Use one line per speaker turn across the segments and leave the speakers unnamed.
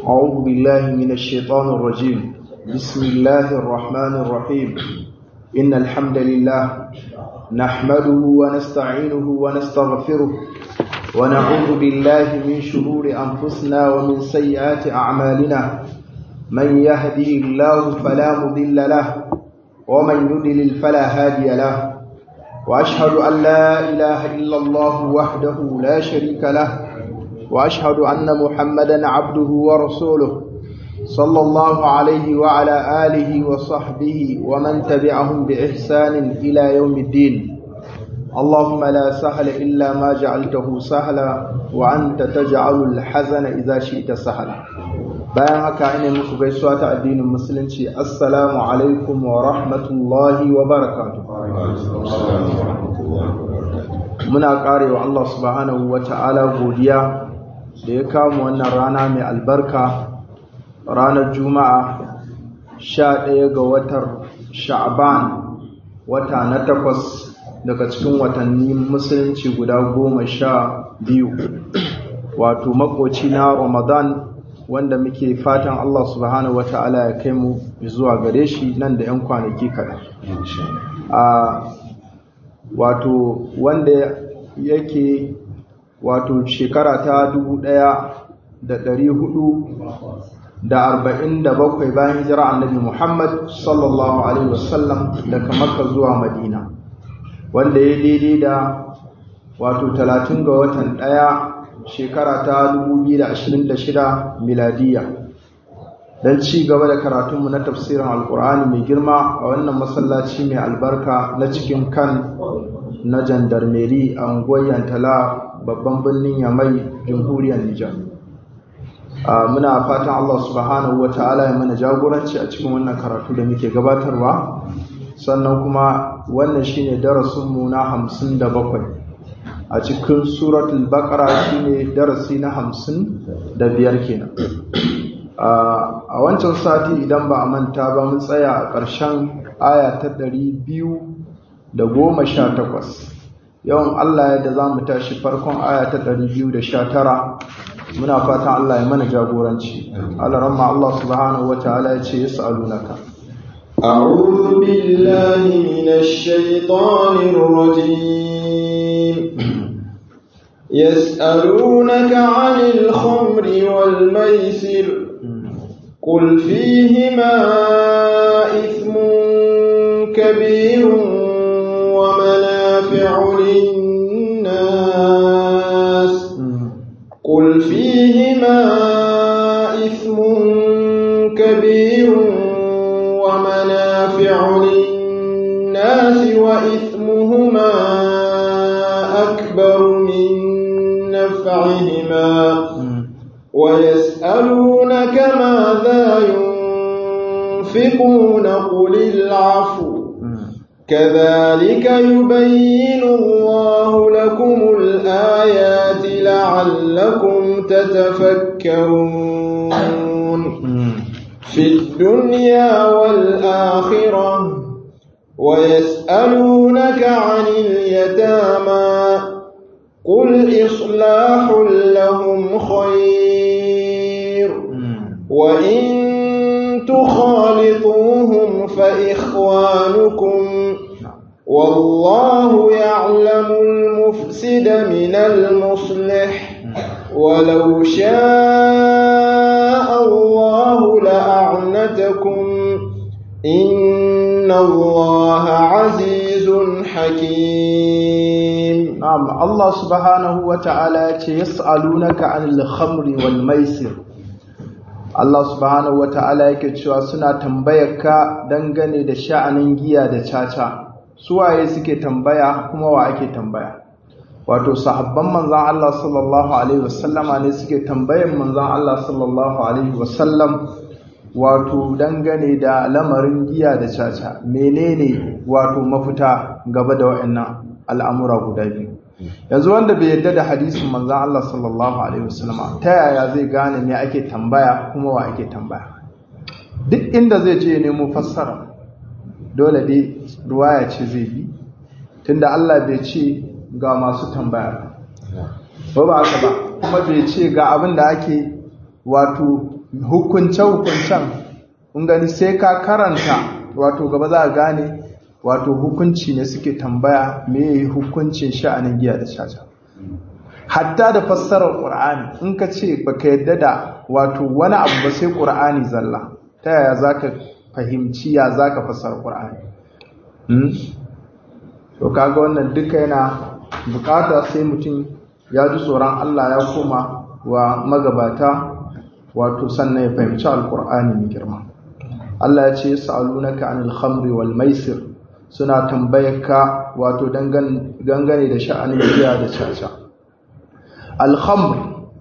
أعوذ بالله من الشيطان الرجيم بسم الله الرحمن الرحيم إن الحمد لله نحمده ونستعينه ونستغفره ونعوذ بالله من شرور أنفسنا ومن سيئات أعمالنا من يهدي الله فلا مضل له ومن يضلل فلا هادي له وأشهد أن لا إله إلا الله وحده لا شريك له وأشهد أن محمدا عبده ورسوله صلى الله عليه وعلى آله وصحبه ومن تبعهم بإحسان إلى يوم الدين اللهم لا سهل إلا ما جعلته سهلا وأنت تجعل الحزن إذا شئت سهلا bayan haka ina muku gaisuwa ta addinin musulunci assalamu alaikum wa rahmatullahi wa barakatuh muna karewa Allah subhanahu wa ta'ala godiya da ya kawo wannan rana mai albarka ranar juma'a sha ɗaya ga watar sha'ban wata na takwas daga cikin watanni musulunci guda goma sha biyu wato makoci na ramadan wanda muke fatan Allah subhanahu wa ta'ala ya kai mu zuwa gare shi nan da 'yan kwanaki kaɗan wato wanda yake wato shekara ta dubu ɗaya da ɗari hudu da arba'in da bakwai bayan hijira annabi Muhammad sallallahu Alaihi wasallam daga Makka zuwa Madina wanda ya daidai da wato talatin ga watan ɗaya shekara ta 2026 miladiya don ci gaba da karatunmu na tafsirin alkur'ani mai girma a wannan masallaci mai albarka na cikin kan na jandarmeri a unguwar yantala babban birnin yamai jamhuriyar nijar muna fatan allah subhanahu wa ta'ala ya mana jagoranci a cikin wannan karatu da muke gabatarwa sannan kuma wannan shine darasinmu na hamsin da bakwai a cikin suratul baqara shine darasi na hamsin da biyar kenan a wancan sati idan ba a manta ba mun tsaya a ƙarshen aya ta ɗari biyu da goma sha takwas yawan Allah yadda za mu tashi farkon aya ta ɗari biyu da sha tara muna fatan Allah ya mana jagoranci Allah ramma Allah subhanahu wa ta'ala ya ce yas'alunaka
أعوذ بالله من الشيطان الرجيم يسألونك عن الخمر والميسر قل فيهما إثم كبير ومنافع للناس قل فيهما إثم كبير ومنافع للناس وإثمهما أكبر من نفعهما ويسألونك ماذا ينفقون قل العفو كذلك يبين الله لكم الآيات لعلكم تتفكرون في الدنيا والآخرة ويسألونك عن اليتامى قل إصلاح لهم خير وإن تخالطوهم فإخوانكم والله يعلم المفسد من المصلح ولو شاء الله لأعنتكم إن الله عزيز حكيم
نعم الله سبحانه وتعالى يسألونك عن الخمر والميسر Allah subhanahu wa ta'ala yake cewa suna tambayarka dangane da sha'anin giya da caca suwaye suke tambaya kuma wa ake tambaya wato sahabban manzan Allah sallallahu alaihi wasallama ne suke tambayan manzan Allah sallallahu alaihi wasallam wato dangane da lamarin giya da caca menene wato mafita gaba da waɗannan al'amura guda biyu yanzu wanda bai yadda da hadisin manzan Allah sallallahu alaihi wasallam ta yaya zai gane me ake tambaya kuma wa ake tambaya duk inda zai je nemo fassara dole dai ruwaya ce zai bi tunda Allah bai ce ga masu tambaya ba ba haka ba kuma bai ce ga abin da ake wato hukunce-hukuncen in gani sai ka karanta wato gaba za a gane wato hukunci ne suke tambaya me hukuncin sha'anin giya da caca hatta da fassarar ƙur'ani in ka ce baka yadda da wato wani abu ba sai ƙur'ani zalla ta yaya za ka fahimci ya za ka fassara ƙur'ani to kaga wannan duka yana bukata sai mutum ya ji tsoron Allah ya koma wa magabata wato sannan ya fahimci alkur'ani mai girma Allah ya ce sa'alunaka anil khamri wal maisir suna tambayarka wato dangane da sha'anin giya da caca al khamr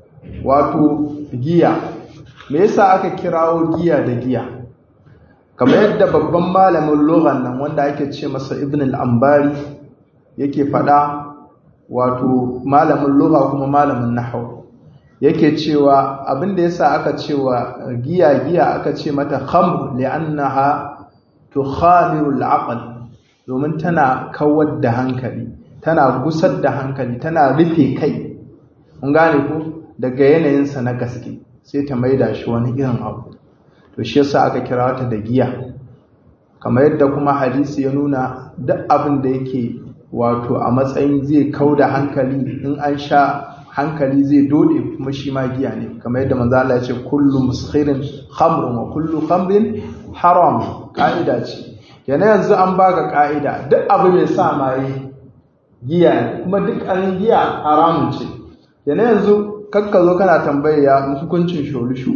wato giya me yasa aka kirawo giya da giya kamar yadda babban malamin lughan nan wanda ake ce masa ibn al-ambari yake fada wato malamin lugha kuma malamin nahwu yake cewa abinda yasa aka cewa giya giya aka ce mata khamr li'annaha tukhamiru al-aql domin tana kawar da hankali tana gusar da hankali tana rufe kai mun gane ko daga yanayinsa na gaske sai ta maida shi wani irin abu to shi yasa aka kira ta da giya kamar yadda kuma hadisi ya nuna duk abin da yake wato a matsayin zai kau da hankali in an sha hankali zai dode kuma shi ma giya ne kamar yadda manzo Allah ya ce kullu muskhirin khamrun wa kullu khamrin haram ka'ida ce yana yanzu an baka ka'ida duk abu mai sa maye giya ne kuma duk an giya haramun ce yana yanzu kakka zo kana tambaye ya hukuncin sholushu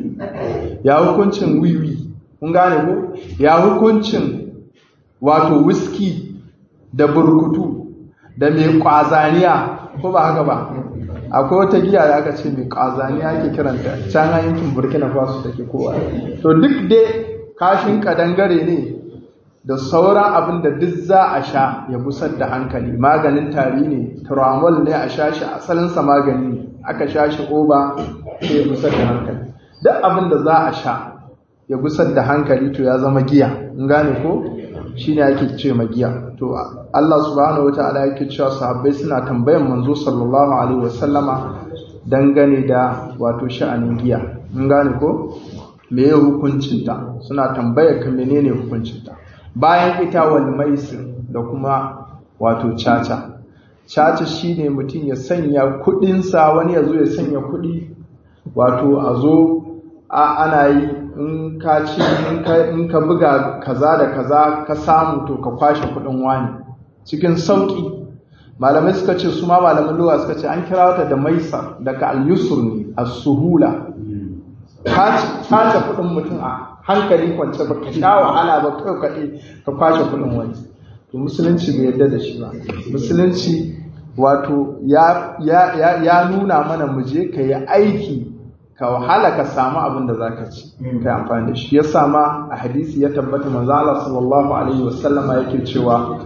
ya hukuncin wiwi kun gane ko ya hukuncin wato whisky da burkutu da mai kwazaniya ko ba haka ba akwai wata giya da aka ce mai kwazaniya ake kiranta can a yankin burkina faso take kowa to duk dai kashin kadangare ne da sauran abin da duk za a sha ya busar da hankali maganin tari ne turamol ne a sha shi asalinsa magani ne aka sha shi oba sai ya busar da hankali duk abin da za a sha ya gusar da hankali to ya zama giya in gane ko shine ake ce ma giya to Allah subhanahu wataala yake cewa sahabbai suna tambayan manzo sallallahu alaihi wasallama dangane da wato sha'anin giya in gane ko meye hukuncin ta suna tambayar ka menene hukuncin ta bayan ita wal maisir da kuma wato caca caca shine mutum ya sanya kudinsa wani ya zo ya sanya kudi wato a zo ana yi in ka ci in ka buga kaza da kaza ka samu to ka kwashe kudin wani cikin sauki malamai suka ce su ma malaman lugha suka ce an kira wata da maisa daga al-yusr ne as-suhula ka kudin mutum a hankali kwance ba ka sha wahala ba kai kaɗai ka kwashe kudin wani to musulunci bai yarda da shi ba musulunci wato ya nuna mana mu je ka yi aiki ka wahala ka samu abin da za ka ci ka yi amfani da shi ya sama a hadisi ya tabbata manzo Allah sallallahu alaihi wasallama yake cewa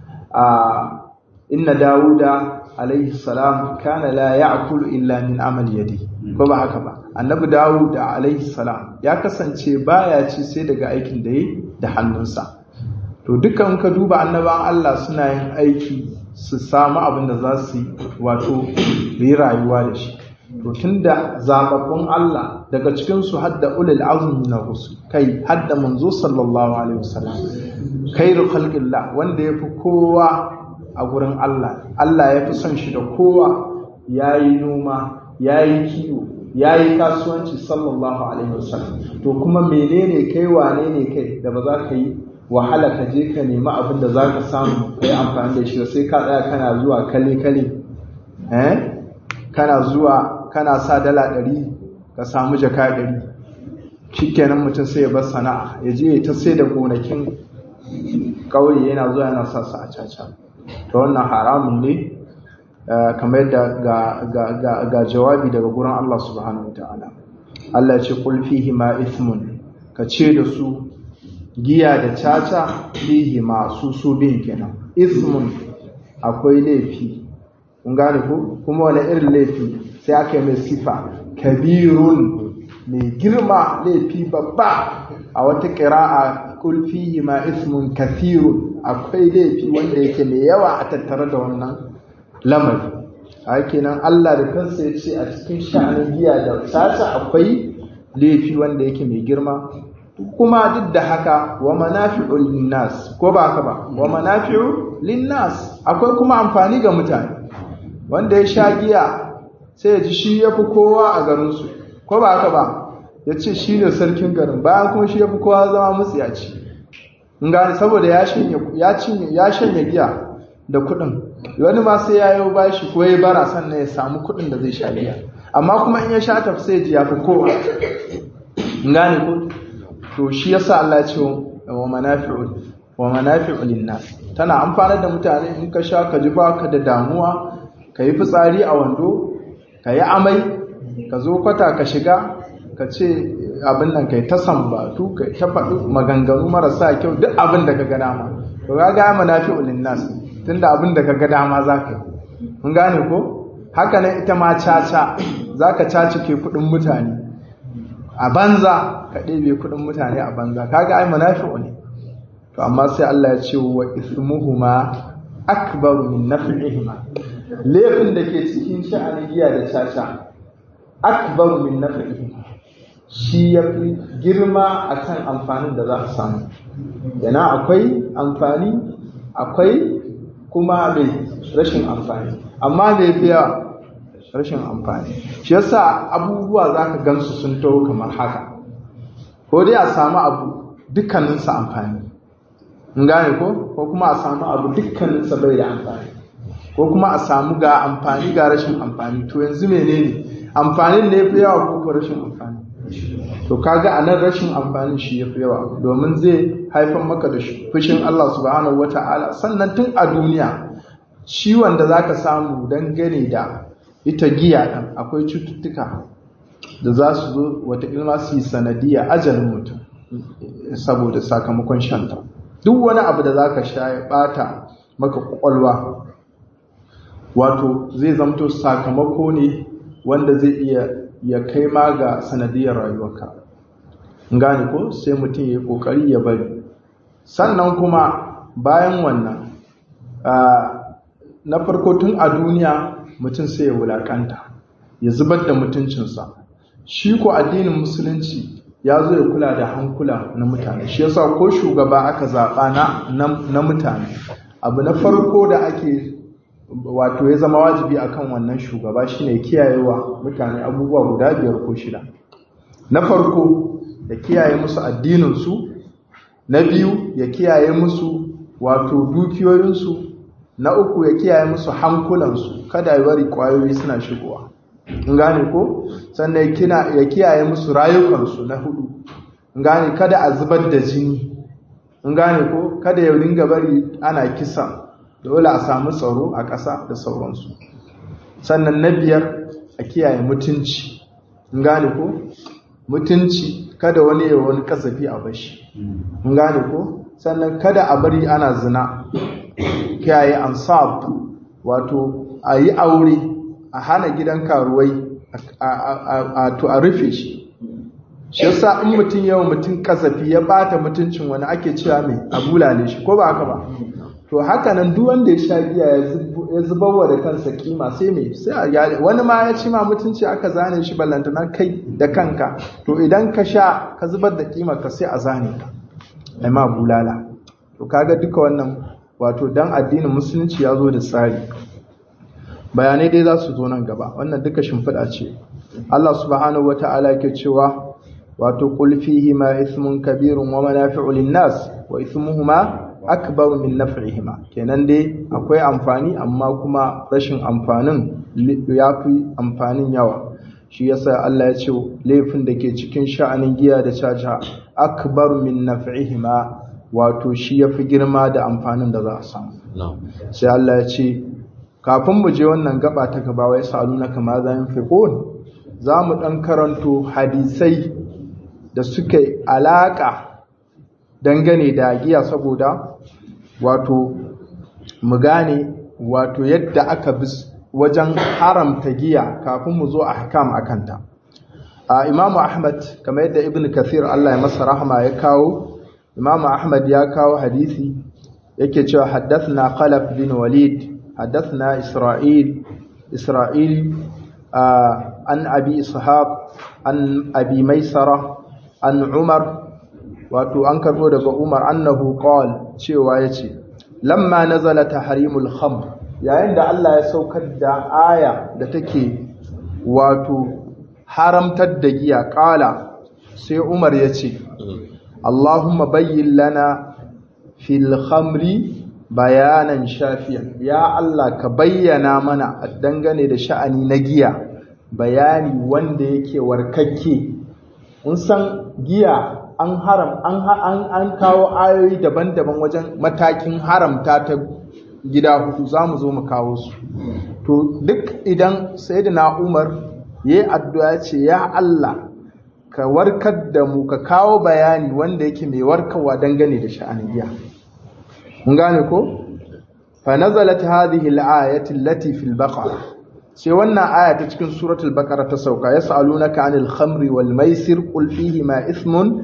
a inna dawuda alaihi salam kana la ya'kulu illa min amali yadi ko ba haka ba annabi dawud alaihi salam ya kasance baya ci sai daga aikin da yi da hannunsa to dukkan ka duba annaban Allah suna yin aiki su samu abin da za su yi wato yi rayuwa da shi to tunda zababbun Allah daga cikin su hadda ulul azmi na rusul kai hadda manzo sallallahu alaihi wasallam khairu khalqillah wanda yafi kowa a gurin Allah Allah yafi son shi da kowa yayi noma yayi kiwo yayi kasuwanci sallallahu alaihi wasallam to kuma menene kai wane ne kai da ba za ka yi wahala ka je ka nemi abin da za ka samu ka yi amfani da shi sai ka tsaya kana zuwa kale-kale eh kana zuwa kana sa dala ɗari ka samu jaka ɗari shi kenan mutum sai ya bar sana'a ya je ta sai da gonakin ƙauye yana zuwa yana sa su a caca ta wannan haramun ne kamar yadda ga jawabi daga gurin Allah subhanahu wa ta'ala Allah ya ce qul fihi ma ithmun ka ce da su giya da caca fihi masu su bin kenan ismun akwai laifi kun gane ko kuma wani irin laifi sai aka yi mai sifa kabirun mai girma laifi babba a wata ƙira'a kul fihi ma ismun kathirun akwai laifi wanda yake mai yawa a tattare da wannan lamari a kenan Allah da kansa ya ce a cikin sha'anin giya da caca akwai laifi wanda yake mai girma kuma duk da haka wa manafi'u linnas ko ba haka ba wa manafi'u linnas akwai kuma amfani ga mutane wanda ya sha giya sai ya ji shi yafi kowa a garin su ko ba haka ba ya ce shi ne sarkin garin bayan kuma shi yafi kowa zama mutsiyaci in gane saboda ya shanye ya cinye ya shanye giya da kuɗin wani ma sai ya yi bashi ko ya bara sannan ya samu kuɗin da zai sha giya amma kuma in ya sha tafi sai ji ya fi kowa in gane ko to shi yasa Allah ya ce wa manafi'u wa manafi'u linnas tana amfanar da mutane in ka sha ka ji baka da damuwa ka yi fitsari a wando ka yi amai ka zo kwata ka shiga ka ce abin nan kai ta sambatu kai ta faɗi maganganu marasa kyau duk abin da ka ga dama to ga ga manafi'u linnas tunda abin da ka ga dama za ka yi mun gane ko haka nan ita ma caca za ka cacike kuɗin mutane a banza ka ɗebe kuɗin mutane a banza kaga ai munafi'u ne to amma sai Allah ya ce wa ismuhuma akbaru min naf'ihima laifin da ke cikin sha'anin giya da caca akbaru min naf'ihima shi yafi girma akan amfanin da za a samu yana akwai amfani akwai kuma mai rashin amfani amma mai fi yawa rashin amfani shi yasa abubuwa za ka gansu sun taho kamar haka ko dai a samu abu dukkaninsa amfani in gane ko ko kuma a samu abu dukkaninsa bai da amfani ko kuma a samu ga amfani ga rashin amfani to yanzu menene amfanin ne fi yawa ko rashin amfani to kaga a nan rashin amfani shi ya fi yawa domin zai haifar maka da fushin Allah subhanahu wata'ala sannan tun a duniya ciwon da zaka samu dangane da ita giya ɗin akwai cututtuka da za su zo wata ilma su yi sanadiyya ajalin mutum saboda sakamakon shanta duk wani abu da za ka sha ya ɓata maka ƙwaƙwalwa wato zai zamto sakamako ne wanda zai iya ya kai ma ga sanadiyar rayuwarka gane ko sai mutum ya yi ƙoƙari ya bari sannan kuma bayan wannan na farko tun a duniya mutum sai ya wulakanta ya zubar da mutuncinsa shi ko addinin musulunci ya zo ya kula da hankula na mutane shi yasa ko shugaba aka zaɓa na, na, mutane abu na farko da ake wato ya zama wajibi akan wannan shugaba shine kiyayewa mutane abubuwa guda biyar ko shida na farko ya kiyaye musu addininsu na biyu ya kiyaye musu wato dukiyoyinsu na uku ya kiyaye musu hankulansu kada ya bari kwayoyi suna shigowa in gane ko sannan ya kiyaye musu rayukansu na hudu in gane kada a zubar da jini in gane ko kada ya ringa bari ana kisa dole a samu tsaro a ƙasa da sauransu sannan na biyar a kiyaye mutunci in gane ko mutunci kada wani ya wani kasafi a bashi in gane ko sannan kada a bari ana zina kiyaye ansab wato a yi aure a hana gidan karuwai a rufe shi shi yasa in mutum yawan mutum kasafi ya bata mutuncin wani ake cewa mai abulale shi ko ba haka ba to haka nan duk wanda ya sha giya ya zubarwa da kansa kima sai mai sai a gyara wani ma ya ci ma mutunci aka zane shi ballantana kai da kanka to idan ka sha ka zubar da kima ka sai a zane ka ai ma bulala to kaga duka wannan wato dan addinin musulunci ya zo da tsari bayanai dai za su zo nan gaba wannan duka shimfiɗa ce Allah subhanahu wata'ala ke cewa wato qul fihi ma ismun kabirun wa manafi'u lin-nas wa ismuhuma akbar min naf'ihima kenan dai akwai amfani amma kuma rashin amfanin yafi amfanin yawa shi yasa Allah ya ce laifin da ke cikin sha'anin giya da caca akbar min naf'ihima wato shi yafi girma da amfanin da za a samu sai Allah ya ce kafin mu je wannan gaba ta gaba wai saluna kama za yin fiqon za mu dan karanto hadisai da suke alaka dangane da giya saboda wato mu gane wato yadda aka bi wajen haramta giya kafin mu zo ahkam akanta a Imam Ahmad kamar yadda Ibn Kathir Allah ya masa rahama ya kawo Imam Ahmad ya kawo hadisi yake cewa haddathna Khalaf bin Walid haddathna Isra'il Isra'il an abi ishaq an abi maisara an umar wato an karbo daga umar annahu qal cewa yace lamma nazala tahrimul khamr yayin da Allah ya saukar da aya da take wato haramtar da giya kala sai umar yace Allahumma bayyin lana fil khamri bayanan shafiyan ya Allah ka bayyana mana dangane da sha'ani na giya bayani wanda yake warkakke mun san giya an haram an an, an kawo ayoyi daban-daban wajen matakin haramta ta gida hudu zamu zo mu kawo su to duk idan sayyidina Umar yayi addu'a ce ya Allah ka warkar da mu ka kawo bayani wanda yake mai warkarwa dangane da sha'anin giya mun gane ko fa nazalat hadhihi al-ayati allati fil baqara sai wannan aya ta cikin suratul baqara ta sauka yasalunaka anil khamri wal maisir qul fihi ma ithmun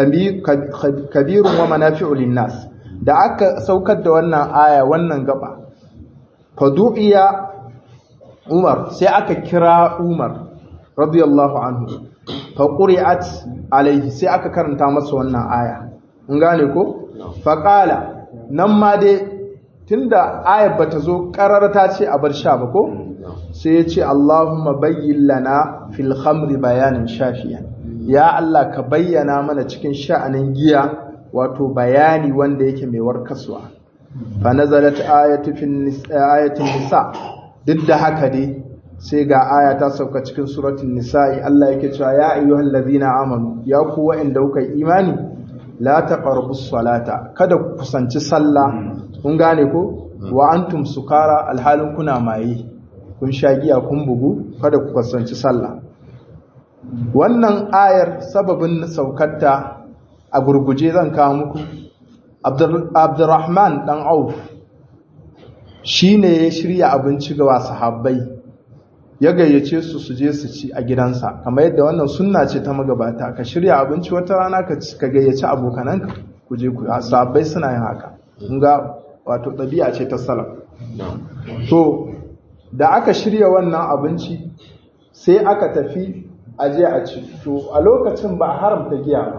kabirun wa manafi'u lin-nas da aka saukar da wannan aya wannan gaba fadu'iya Umar sai aka kira Umar radiyallahu anhu fa quri'at alaihi sai aka karanta masa wannan aya mun gane ko fa qala nan ma dai tunda ayar bata zo karar ta ce a bar sha ba ko sai ya ce Allahumma bayyin lana fil khamri bayanin shafiyan ya Allah ka bayyana mana cikin sha'anin giya wato bayani wanda yake mai warkaswa fa nazalat ayatu fil ayatin nisa duk da haka dai sai ga aya ta sauka cikin suratul nisa'i Allah yake cewa ya ayyuhal ladina amanu ya ku wa'anda kuka imani la taqrabus salata kada ku kusanci sallah kun gane ko wa antum sukara alhalin kuna maye kun sha giya kun bugu kada ku kusanci sallah wannan ayar sababin saukarta a gurguje zan kawo muku Abdurrahman dan Auf shine ya shirya abinci ga sahabbai ya gayyace su su je su ci a gidansa kamar yadda wannan sunna ce ta magabata ka shirya abinci wata rana ka gayyaci abokananka ku je ku sahabbai suna yin haka kun ga wato ɗabi'a ce ta salaf to da aka shirya wannan abinci sai aka tafi aje a ci to a lokacin ba haramta giya ba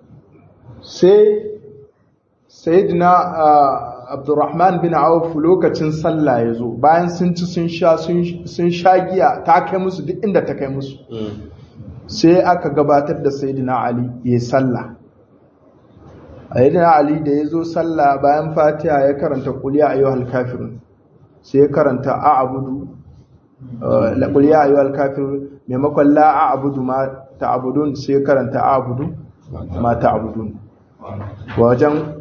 sai sayyidina abdurrahman bin auf lokacin sallah ya zo bayan sun ci sun sha sun sha giya ta kai musu duk inda ta kai musu sai aka gabatar da sayyidina ali ya sallah sayyidina ali da ya zo sallah bayan fatiha ya karanta qul ya ayyuhal kafirun sai ya karanta a'budu la qul ya ayyuhal kafirun maimakon la a'budu ma ta'budun sai ya karanta a'budu ma ta'budun wajen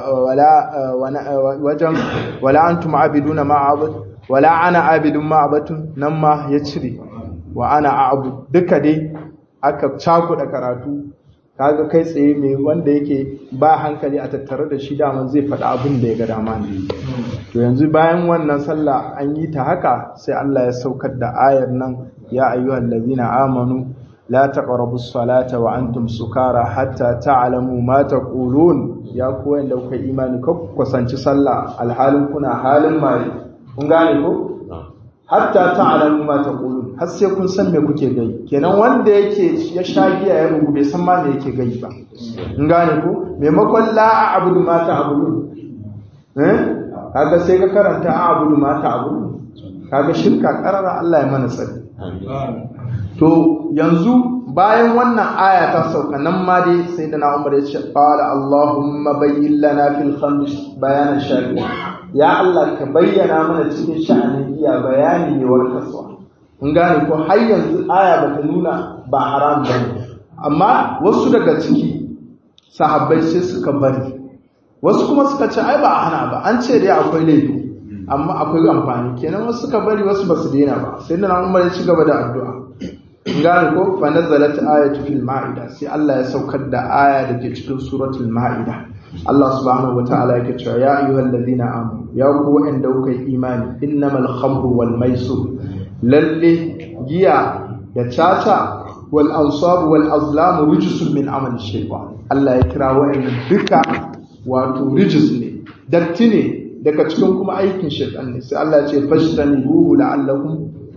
wajen wala antum abiduna ma abud wala ana abidun ma abatun nan ma ya cire wa ana a'bud duka dai aka cakuɗa karatu kaga kai tsaye mai wanda yake ba hankali a tattare da shi daman zai faɗa abin da ya ga dama ne to yanzu bayan wannan sallah an yi ta haka sai Allah ya saukar da ayar nan ya ayyuhal ladzina amanu la taqrabu salata wa antum sukara hatta ta'lamu ma taqulun ya ku wanda kuka imani ku kusanci sallah alhalin kuna halin mai kun gane ko hatta ta'lamu ma taqulun har sai kun san me kuke gai kenan wanda yake ya sha giya ya rubu bai san ma me yake gai ba kun gane ko maimakon la a'budu ma ta'budun eh kaga sai ka karanta a'budu ma ta'budun kaga shirka karara Allah ya mana tsari to yanzu bayan wannan aya ta sauka nan ma dai sai da na umar ya ce qala allahumma bayyin lana fil khamr bayanan shafi ya Allah ka bayyana mana cikin sha'anin giya bayani ne warkaswa kun gane ko har yanzu aya bata nuna ba haram bane amma wasu daga ciki sahabbai sai suka bari wasu kuma suka ce ai ba a hana ba an ce dai akwai laifi amma akwai amfani kenan wasu suka bari wasu basu daina ba sai da na umar ya ci gaba da addu'a gane ko fa nazalat ayatu fil ma'ida sai Allah ya saukar da aya da ke cikin suratul ma'ida Allah subhanahu wataala yake cewa ya ayyuhal ladina amanu ya ku wa'anda kuka yi imani innamal khamru wal maisur lalle giya da caca wal ansab wal azlam rijsun min amali shaytan Allah ya kira wa'annan duka wato rijis ne datti ne daga cikin kuma aikin shaytan ne sai Allah ya ce fashtanibuhu la'allakum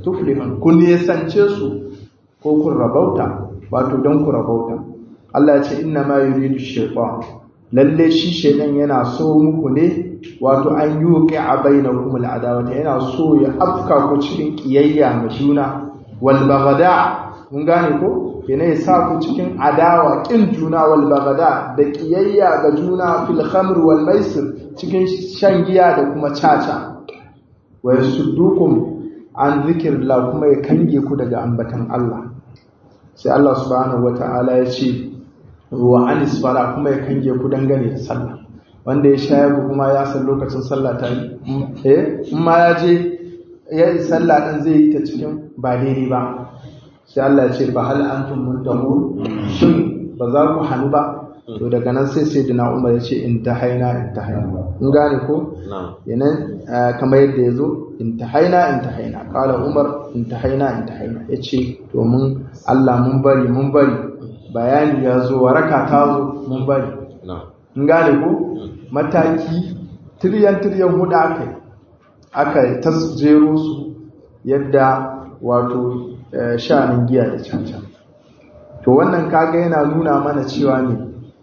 tuflihun kun yasance su ko kun rabauta wato don ku rabauta Allah ya ce inna ma yuridu shaytan lalle shi shaytan yana so muku ne wato an yuqi a bainakum al'adawata yana so ya afka ku cikin kiyayya ma juna wal baghda mun gane ko yana ya sa ku cikin adawa kin juna wal baghda da kiyayya ga juna fil khamr wal maisir cikin shan giya da kuma caca wa yasuddukum an zikrillah kuma ya kange ku daga ambatan Allah sai Allah subhanahu wata'ala ya ce wa anis fala kuma ya kange ku dangane da sallah wanda ya shayar kuma ya san lokacin sallah ta yi eh in ma ya je ya yi sallah din zai yi ta cikin ba daidai ba sai Allah ya ce fa hal antum muntahun shin ba za ku hannu ba to daga nan sai sai dina Umar ya ce in ta haina in ta haina in gane ko yanan kamar yadda ya zo in ta haina in ta haina kala Umar in ta haina in ta haina ya ce domin Allah mun bari mun bari bayani ya zo waraka ta zo mun bari in gane ko mataki tiryan tiryan hudu aka yi aka ta jero su yadda wato sha'anin giya da cancan to wannan kaga yana nuna mana cewa ne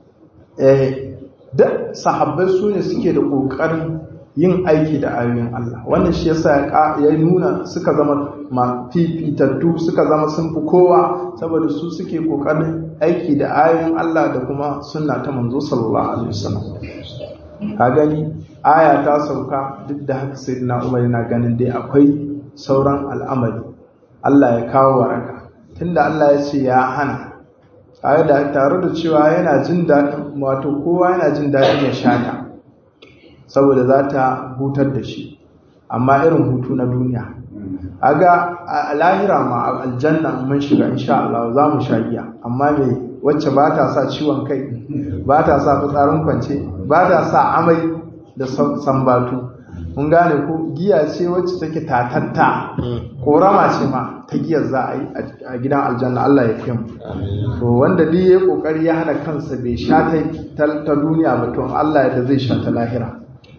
eh da sahabbai su ne suke da kokarin yin aiki da ayoyin Allah wannan shi yasa ya nuna suka zama fifitattu suka zama sun fi kowa saboda su suke kokarin aiki da ayoyin Allah da kuma sunna ta manzo sallallahu alaihi wasallam ka gani aya ta sauka duk da haka sayyidina Umar yana ganin dai akwai sauran al'amari Allah ya kawo waraka tunda Allah ya ce ya hana tare da tare da cewa yana jin daɗin wato kowa yana jin daɗin ya shata saboda za ta hutar da shi amma irin hutu na duniya aga a lahira ma a aljanna mun shiga insha Allah za mu sha giya amma me wacce ba ta sa ciwon kai ba ta sa fitsarin kwance ba ta sa amai da sambatu mun gane ko giya ce wacce take tatatta korama ce ma ta giyar za a yi a gidan aljanna Allah ya fiye to wanda duk ya kokari ya hana kansa bai sha ta duniya ba to Allah ya da zai sha ta lahira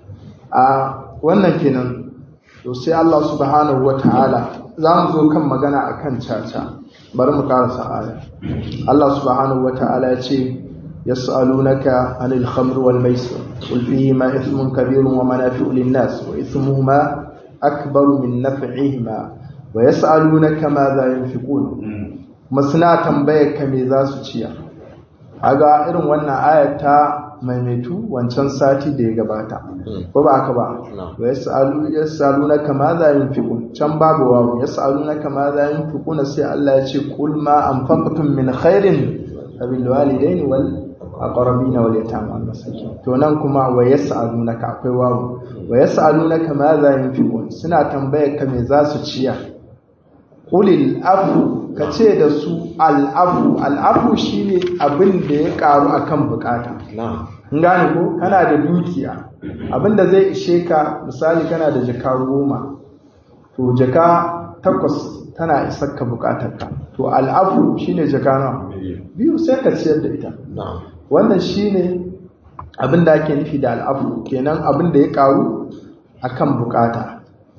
a wannan kenan to sai Allah subhanahu wataala za mu zo kan magana akan caca bari mu karasa aya Allah subhanahu wataala ya ce يسألونك عن الخمر والميسر قل فيهما إثم كبير ومنافع للناس وإثمهما أكبر من نفعهما ويسألونك ماذا ينفقون مسنا تنبيك ميزا سوچيا aga irin wannan aya ta maimaitu wancan sati da ya gabata ko ba haka ba wa yasalu yasalunaka ma za yunfiqun can babu wawu yasalunaka ma za yunfiquna sai Allah ya ce qul ma anfaqtum min khairin fabil walidaini wal aqrabina wal yatama wal masakin to nan kuma wa yas'alunaka akwai wawu wa yas'alunaka ma za yunfiqun suna tambayar ka me za su ciya qulil afu kace da su al afu al afu shine abin da ya karu akan bukata na'am gane ko kana da dukiya abinda zai ishe ka misali kana da jaka goma to jaka takwas tana isar ka bukatarka to al'afu shine jaka nawa biyu sai ka ciyar da ita wannan shine abin da ake nufi da al'afu kenan abin da ya karu akan bukata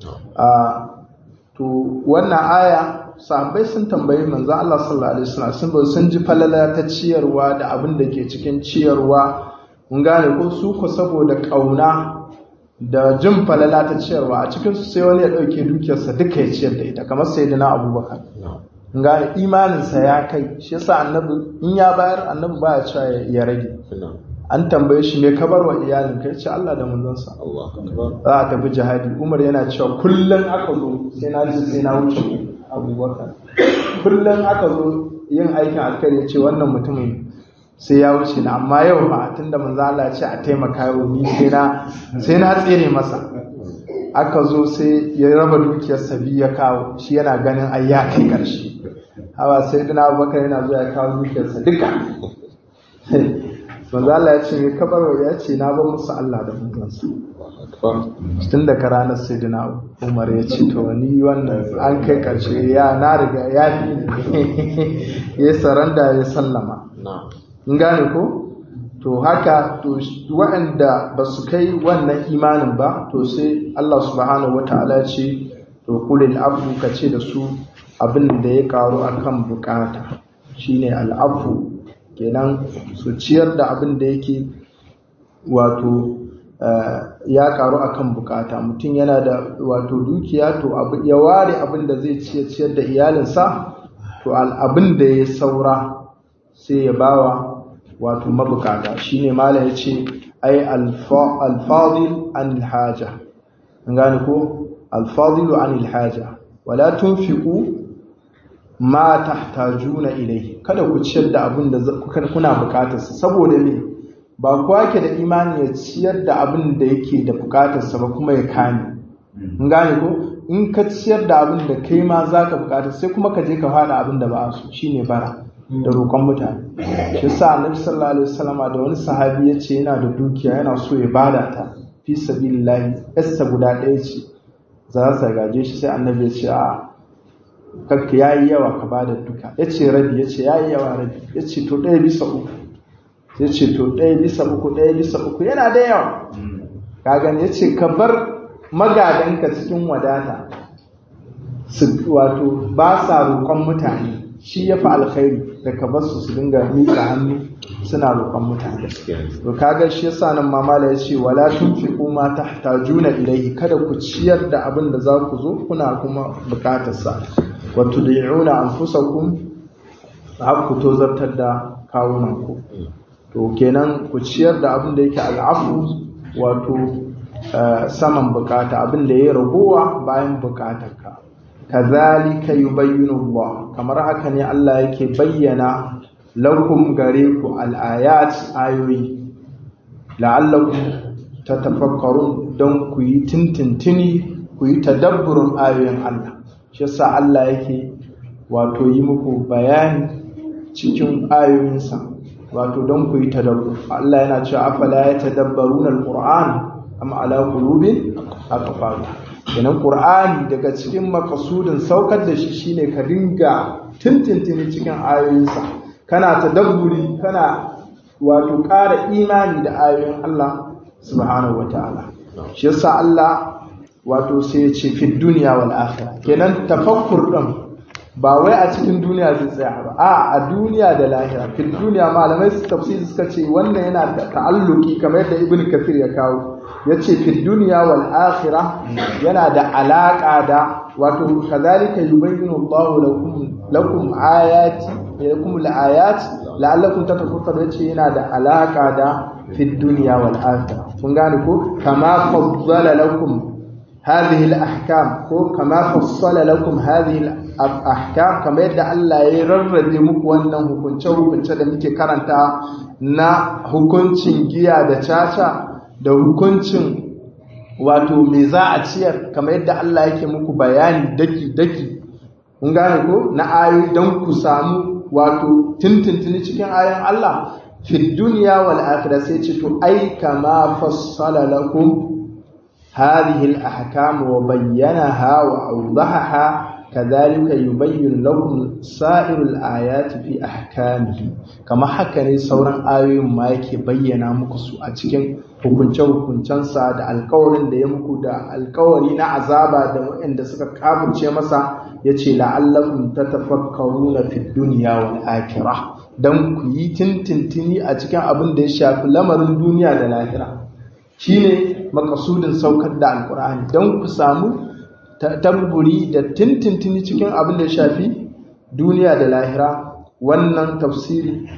to wannan aya sahabbai sun tambayi manzo Allah sallallahu alaihi wasallam sun sun ji falala ta ciyarwa da abin da ke cikin ciyarwa mun gane ko su ko saboda kauna da jin falala ta ciyarwa a cikin su sai wani ya dauke dukiyarsa duka ya ciyar da ita kamar sayyidina Abubakar mun gane imanin sa ya kai shi yasa annabi in ya bayar annabi baya cewa ya rage an tambaye shi me kabar wa iyalin kai ce Allah da manzonsa za a tafi jihadi Umar yana cewa kullum aka zo sai na ji sai na wuce Abubakar kullum aka zo yin aikin alkhairi ce wannan mutumin sai ya wuce na amma yau ba tunda manzo Allah ya ce a taimaka yau ni sai na sai na tsere masa aka zo sai ya raba dukiyar sabi ya kawo shi yana ganin ai ya kai karshe hawa sai dana Abubakar yana zuwa ya kawo dukiyarsa duka manzo Allah ya ce me kabar ya ce na ba musu Allah da manzansa tun da ka ranar sai dina Umar ya ce to ni wannan an kai karshe ya na riga ya fi ya saranda ya sallama in gane ko to haka to waɗanda ba su kai wannan imanin ba to sai Allah subhanahu wata'ala ce to kulil afu ka ce da su abin da ya karu akan bukata shine al'afu kenan su ciyar da abin da yake wato ya karu akan bukata mutum yana da wato dukiya to ya ware abin da zai ciyar da iyalinsa to abin da ya saura sai ya bawa wato mabukata shine mala ya ce ai alfadil an haja an gane ko alfadilu an haja wala tunfiqu ma tahtajuna ilai kada ku ciyar da abin da kuna bukatarsa saboda me ba kowa ke da imani ya ciyar da abin da yake da bukatarsa ba kuma ya kame in gane ko in ka ciyar da abin da kai ma za ka bukata sai kuma ka je ka fada abin da ba su shine bara da roƙon mutane shi sa annabi sallallahu alaihi wasallama da wani sahabi ya ce yana da dukiya yana so ya bada ta fi sabilillahi yasta guda ɗaya ce za su gaje shi sai annabi ya ce a kakka yayi yawa ka bada duka ya ce rabi ya ce yayi yawa rabi ya ce to ɗaya bisa uku ya ce to ɗaya bisa uku ɗaya bisa uku yana da yawa ka gani ya ce ka bar magadanka cikin wadata su wato ba sa roƙon mutane shi ya fi alkhairi da ka bar su su dinga miƙa hannu suna roƙon mutane to kaga shi yasa nan mamala ya ce wala tunfiqu ma tahtajuna ilayhi kada ku ciyar da abin da za ku zo kuna kuma buƙatar sa wa tud'una anfusakum har ku tozartar da kawunan ku to kenan ku ciyar da abin da yake al'afu wato saman bukata abin da ya ragowa bayan bukatarka kazalika yubayyinu Allah kamar haka ne Allah yake bayyana lakum gare ku al-ayat ayoyi la'allakum tatafakkarun don ku yi tintintini ku yi tadabburin ayoyin Allah shi yasa Allah yake wato yi muku bayani cikin ayoyinsa wato don ku yi tadabbur Allah yana cewa afala ya tadabbaruna al-Qur'an am ala qulubin aqfalha kenan qur'ani daga cikin makasudin saukar da shi shine ka dinga tintintini cikin ayoyinsa kana tadabburi kana wato ƙara imani da ayoyin Allah subhanahu wataala shi yasa Allah wato sai ya ce fi dunya wal akhirah kenan tafakkur din ba wai a cikin duniya zai tsaya ba a a duniya da lahira fi duniya malamai su tafsiri suka ce wannan yana da ta'alluki kamar yadda ibnu kafir ya kawo ya ce fi duniya wal akhira yana da alaƙa da wato kazalika yubayyinu Allahu lakum lakum ayati lakum al-ayat la'allakum tatafakkarun yace yana da alaƙa da fi duniya wal akhira kun gane ko kama faddala lakum هذه الأحكام ko kama fassala lakum hadhihi al-ahkam kamar yadda Allah ya rarrabe muku wannan hukunce hukunce da muke karanta na hukuncin giya da caca da hukuncin wato me za a ciyar kamar yadda Allah yake muku bayani daki-daki kun gane ko na ayoyi don ku samu wato tintintini cikin ayoyin Allah fi duniya wal akhirah sai ce to ai kama fassala lakum هذه الأحكام وبينها وأوضحها كذلك يبين لكم سائر الآيات في أحكامه كما حكى sauran ayoyin ma yake bayyana muku su a cikin hukunce-hukuncensa da alkawarin da ya muku da alkawari na azaba da waɗanda suka kafirce masa ya ce la'allakum tatafakkaruna fi dunya wal akhirah dan ku yi tintintini a cikin abin da ya shafi lamarin duniya da lahira shine makasudin saukar da alkur'ani don ku samu tamburi da tintintini cikin abin da ya shafi duniya da lahira wannan tafsiri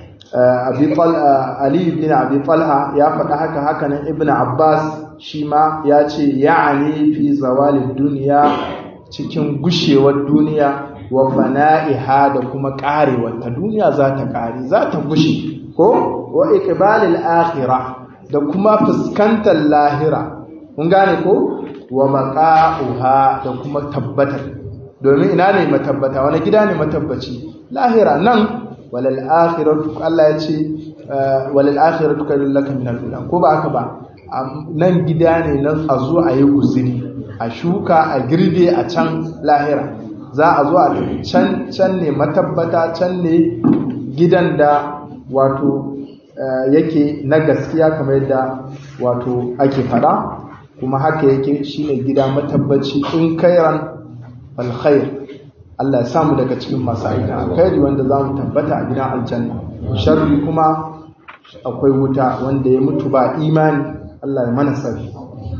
Ali ibn Abi Talha ya faɗa haka hakanan Ibn Abbas shi ma ya ce ya'ani fi zawalid duniya cikin gushewar duniya wa fana'iha da kuma ƙarewar ta duniya za ta ƙare za ta gushe ko wa iqbalil akhirah da kuma fuskantar lahira kun gane ko wa maqa'uha da kuma tabbatar domin ina ne matabbata wani gida ne matabbaci lahira nan walal akhiratu Allah ya ce walal akhiratu khairul laka min al ko ba haka ba nan gida ne nan a zo a yi guzuri a shuka a girbe a can lahira za a zo a can can ne matabbata can ne gidan da wato yake na gaskiya kamar yadda wato ake fada kuma haka yake shine gida matabbaci in kairan alkhair Allah ya samu daga cikin masu aikin alkhairi wanda za mu tabbata a gidan aljanna sharri kuma akwai wuta wanda ya mutu ba imani Allah ya mana sarki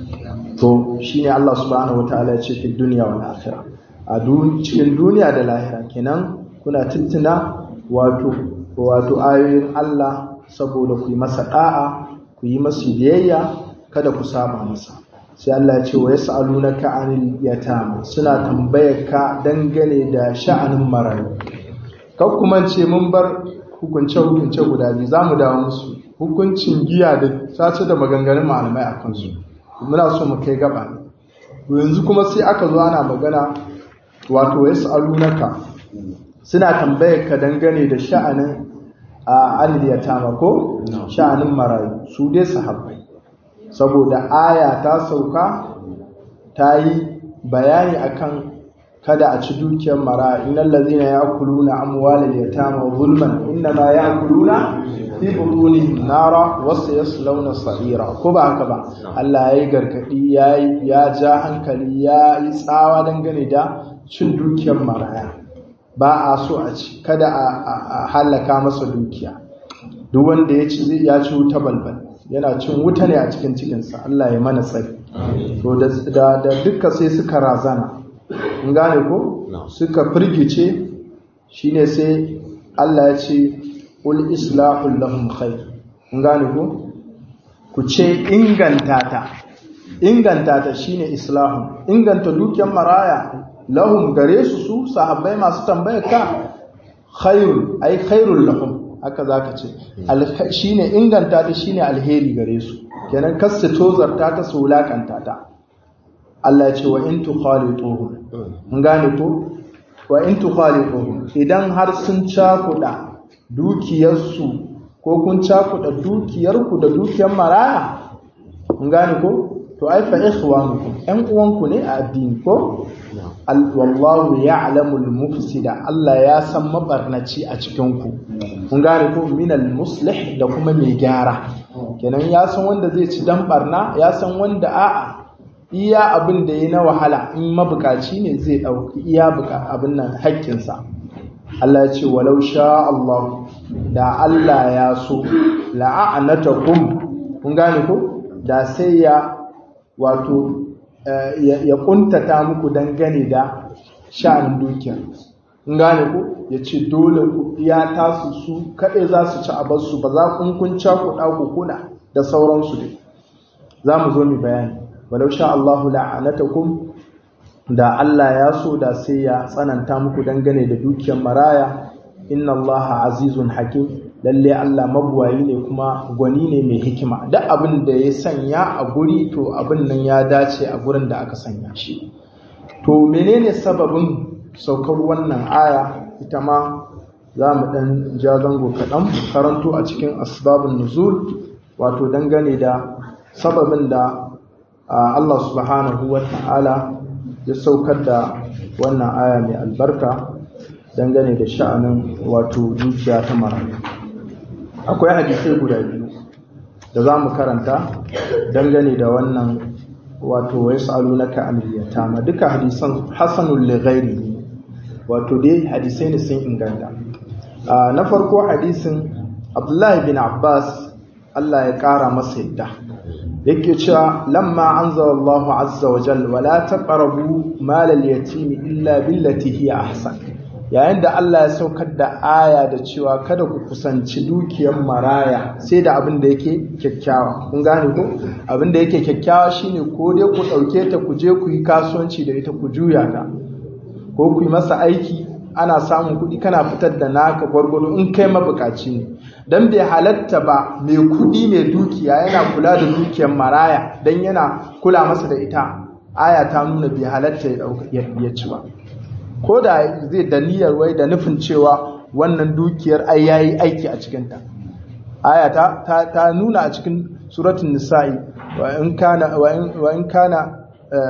to shine Allah subhanahu wataala ya ce fi duniya wal akhirah a cikin duniya da lahira kenan kuna tuntuna wato wato ayoyin Allah saboda ku yi masa da'a ku yi masa biyayya kada ku saba masa sai Allah ya ce wa yas'alunaka 'anil yatama suna tambayar ka dangane da sha'anin marayu kar kuma ce mun bar hukunce hukunce guda biyu zamu dawo musu hukuncin giya da sace da maganganun malamai a kansu muna so mu kai gaba yanzu kuma sai aka zo ana magana wato yas'alunaka suna tambayar ka dangane da sha'anin a anil yatama ko sha'anin marayu su dai sahabbai saboda aya ta sauka ta yi bayani akan kada a ci dukiyar mara innal ladzina ya'kuluna amwalal yatama zulman innama ya'kuluna fi butunihim nara wa sayaslawna sa'ira ko ba haka ba Allah yayi gargadi yayi ya ja hankali ya yi tsawa dangane da cin dukiyar maraya ba a so a ci kada a halaka masa dukiya duk wanda ya ci zai ya ci wuta balbal yana cin wuta ne a cikin cikinsa Allah ya mana tsari to da da duka sai suka razana in gane ko suka firgice shine sai Allah ya ce ul islahul lahum khair in gane ko ku ce inganta ta inganta ta shine islahun inganta dukiyar maraya lahum gare su su sahabbai masu tambayar ka khairul ai khairul lahum haka zaka ce shine inganta ta shine alheri gare su kenan kasu tozarta ta su wulakanta ta Allah ya ce wa in tukhalituhum mun gane ko wa in tukhalituhum idan har sun cakuda dukiyarsu ko kun cakuda dukiyarku da dukiyar maraya mun gane ko to ai fa ikhwanukum ɗan uwanku ne a addini ko wallahu ya'lamu al-mufsida Allah ya san mabarnaci a cikin ku mun gane ko min al-muslih da kuma mai gyara kenan ya san wanda zai ci dan barna ya san wanda a'a iya abin da ya na wahala in mabukaci ne zai dauki iya buka abin nan haƙƙinsa Allah ya ce walau sha Allah da Allah ya so la'anatakum kun gane ko da sai ya wato ya kuntata muku dangane da sha'anin dukiya in gane ku ya ce dole ku iya tasu su kaɗai za su ci abarsu ba za kun kun cakuɗa ku kuna da sauransu dai za mu zo mu bayani walau sha Allahu la'anatakum da Allah ya so da sai ya tsananta muku dangane da dukiyar maraya inna Allah azizun hakim lalle Allah mabuwayi ne kuma gwani ne mai hikima duk abin da ya sanya a guri to abin nan ya dace a gurin da aka sanya shi to menene sababin saukar wannan aya ita ma za mu ɗan ja zango kaɗan karanto a cikin asbabun nuzul wato dangane da sababin da Allah subhanahu wa ta'ala ya saukar da wannan aya mai albarka dangane da sha'anin wato dukiya ta marayu akwai hadisai guda biyu da za mu karanta dangane da wannan wato wai sa'alu na ka'amiyyata ma duka hadisan hasanul lighairi wato dai hadisai ne sun inganta na farko hadisin abdullahi bin abbas allah ya kara masa yadda yake cewa lamma anzala Allahu azza wa jalla wala taqrabu mal al-yatim illa billati hiya ahsan yayin da Allah ya saukar da aya da cewa kada ku kusanci dukiyar maraya sai da abin da yake kyakkyawa kun gane ko abin da yake kyakkyawa shine ko dai ku dauke ta ku je ku yi kasuwanci da ita ku juya ta ko ku yi masa aiki ana samun kuɗi kana fitar da naka gwargwado in kai mabukaci ne dan bai halatta ba mai kuɗi mai dukiya yana kula da dukiyar maraya dan yana kula masa da ita aya ta nuna bai halatta ya ci ba ko da zai da niyyar wai da nufin cewa wannan dukiyar ai yayi aiki a cikin ta aya ta, ta, nuna a cikin suratul nisa'i wa in kana wa in, wa in kana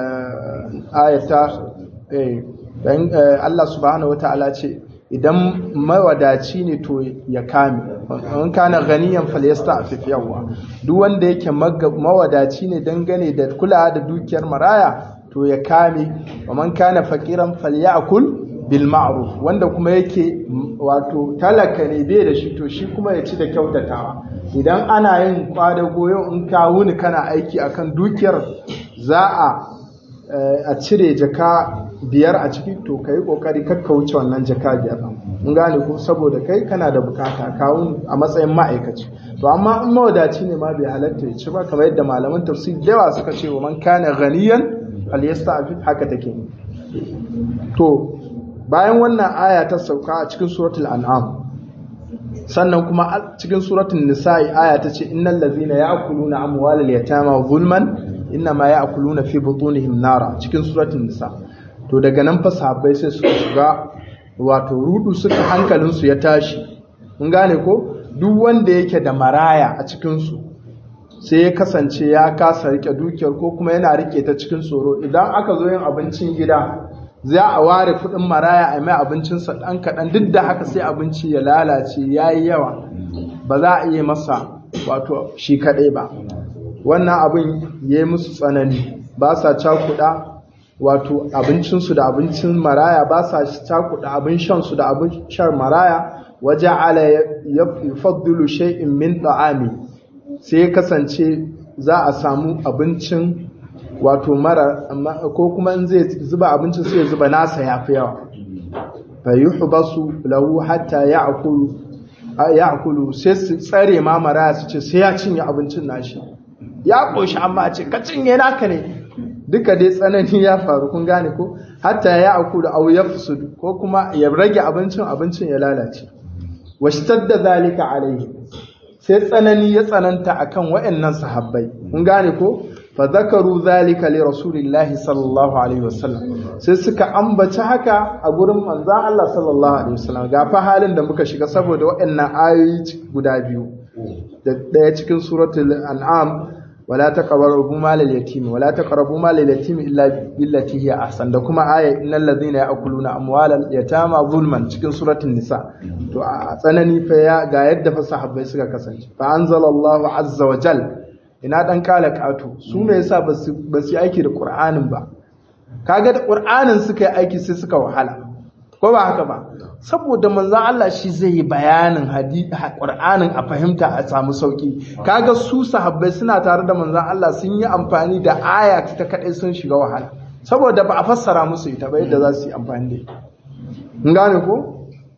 ayata eh dan Allah subhanahu wataala ce idan mawadaci ne to ya kame in kana ganiyan falyasta'fif yawa duk wanda yake mawadaci ne dangane da kula da dukiyar maraya to ya kame wa man kana faqiran falyakul bil ma'ruf wanda kuma yake wato talaka ne bai da shi to shi kuma ya ci da kyautatawa idan ana yin kwada goyo in ka wuni kana aiki akan dukiyar za a a cire jaka biyar a ciki to ka yi kokari kakka wuce wannan jaka biyar in gane ko saboda kai kana da bukata kawun a matsayin ma'aikaci to amma in mawadaci ne ma bai halatta ya ci ba kamar yadda malaman tafsir da yawa suka ce wa man kana ghaniyan falyasta'fif haka take to bayan wannan aya ta sauka a cikin suratul an'am sannan kuma a cikin suratul nisa'i aya ta ce innal ladzina ya'kuluna amwalal yatama zulman innama ya'kuluna fi butunihim nara cikin suratul nisa to daga nan fa sahabbai sai suka shiga wato rudu suka hankalin su ya tashi mun gane ko duk wanda yake da maraya a cikin su sai ya kasance ya kasa rike dukiyar ko kuma yana rike ta cikin tsoro idan aka zo yin abincin gida za a ware kudin maraya a mai abincinsa ɗan kaɗan duk da haka sai abinci ya lalace ya yi yawa ba za a iya masa wato shi kaɗai ba wannan abin ya yi musu tsanani ba sa cakuɗa wato abincinsu da abincin maraya ba sa cakuɗa abin shansu da abin shan maraya waje ala ya faddilu shay'in min ta'ami sai ya kasance za a samu abincin wato mara ko kuma in zai zuba abincin sai ya zuba nasa ya fi yawa fa yuhbasu lahu hatta ya'kulu ya'kulu sai su tsare ma maraya su ce sai ya cinye abincin nashi ya koshi amma a ce ka cinye naka ne duka dai tsanani ya faru kun gane ko hatta ya'kulu aw yafsud ko kuma ya rage abincin abincin ya lalace washtadda zalika alaihi sai tsanani ya tsananta akan waɗannan sahabbai kun gane ko fa zakaru zalika li rasulillahi sallallahu alaihi wasallam sai suka ambaci haka a gurin manzon Allah sallallahu alaihi wasallam ga fa halin da muka shiga saboda waɗannan ayoyi guda biyu da ɗaya cikin suratul an'am wala taqrabu mal al-yatim wala taqrabu mal al-yatim illa billati hiya ahsan da kuma aya innal ladhina ya'kuluna amwal al-yatama zulman cikin suratul nisa to a tsanani fa ya ga yadda fa sahabbai suka kasance fa anzalallahu azza wa jal ina dan kala kato su me yasa ba su ba su aiki da qur'anin ba kaga da qur'anin suka yi aiki sai suka wahala ko ba haka ba saboda manzon Allah shi zai yi bayanin hadisi Qur'anin a fahimta a samu sauki kaga su sahabbai suna tare da manzon Allah sun yi amfani da aya ta kadai sun shiga wahala saboda ba a fassara musu ita ba yadda za su yi amfani da ita in gane ko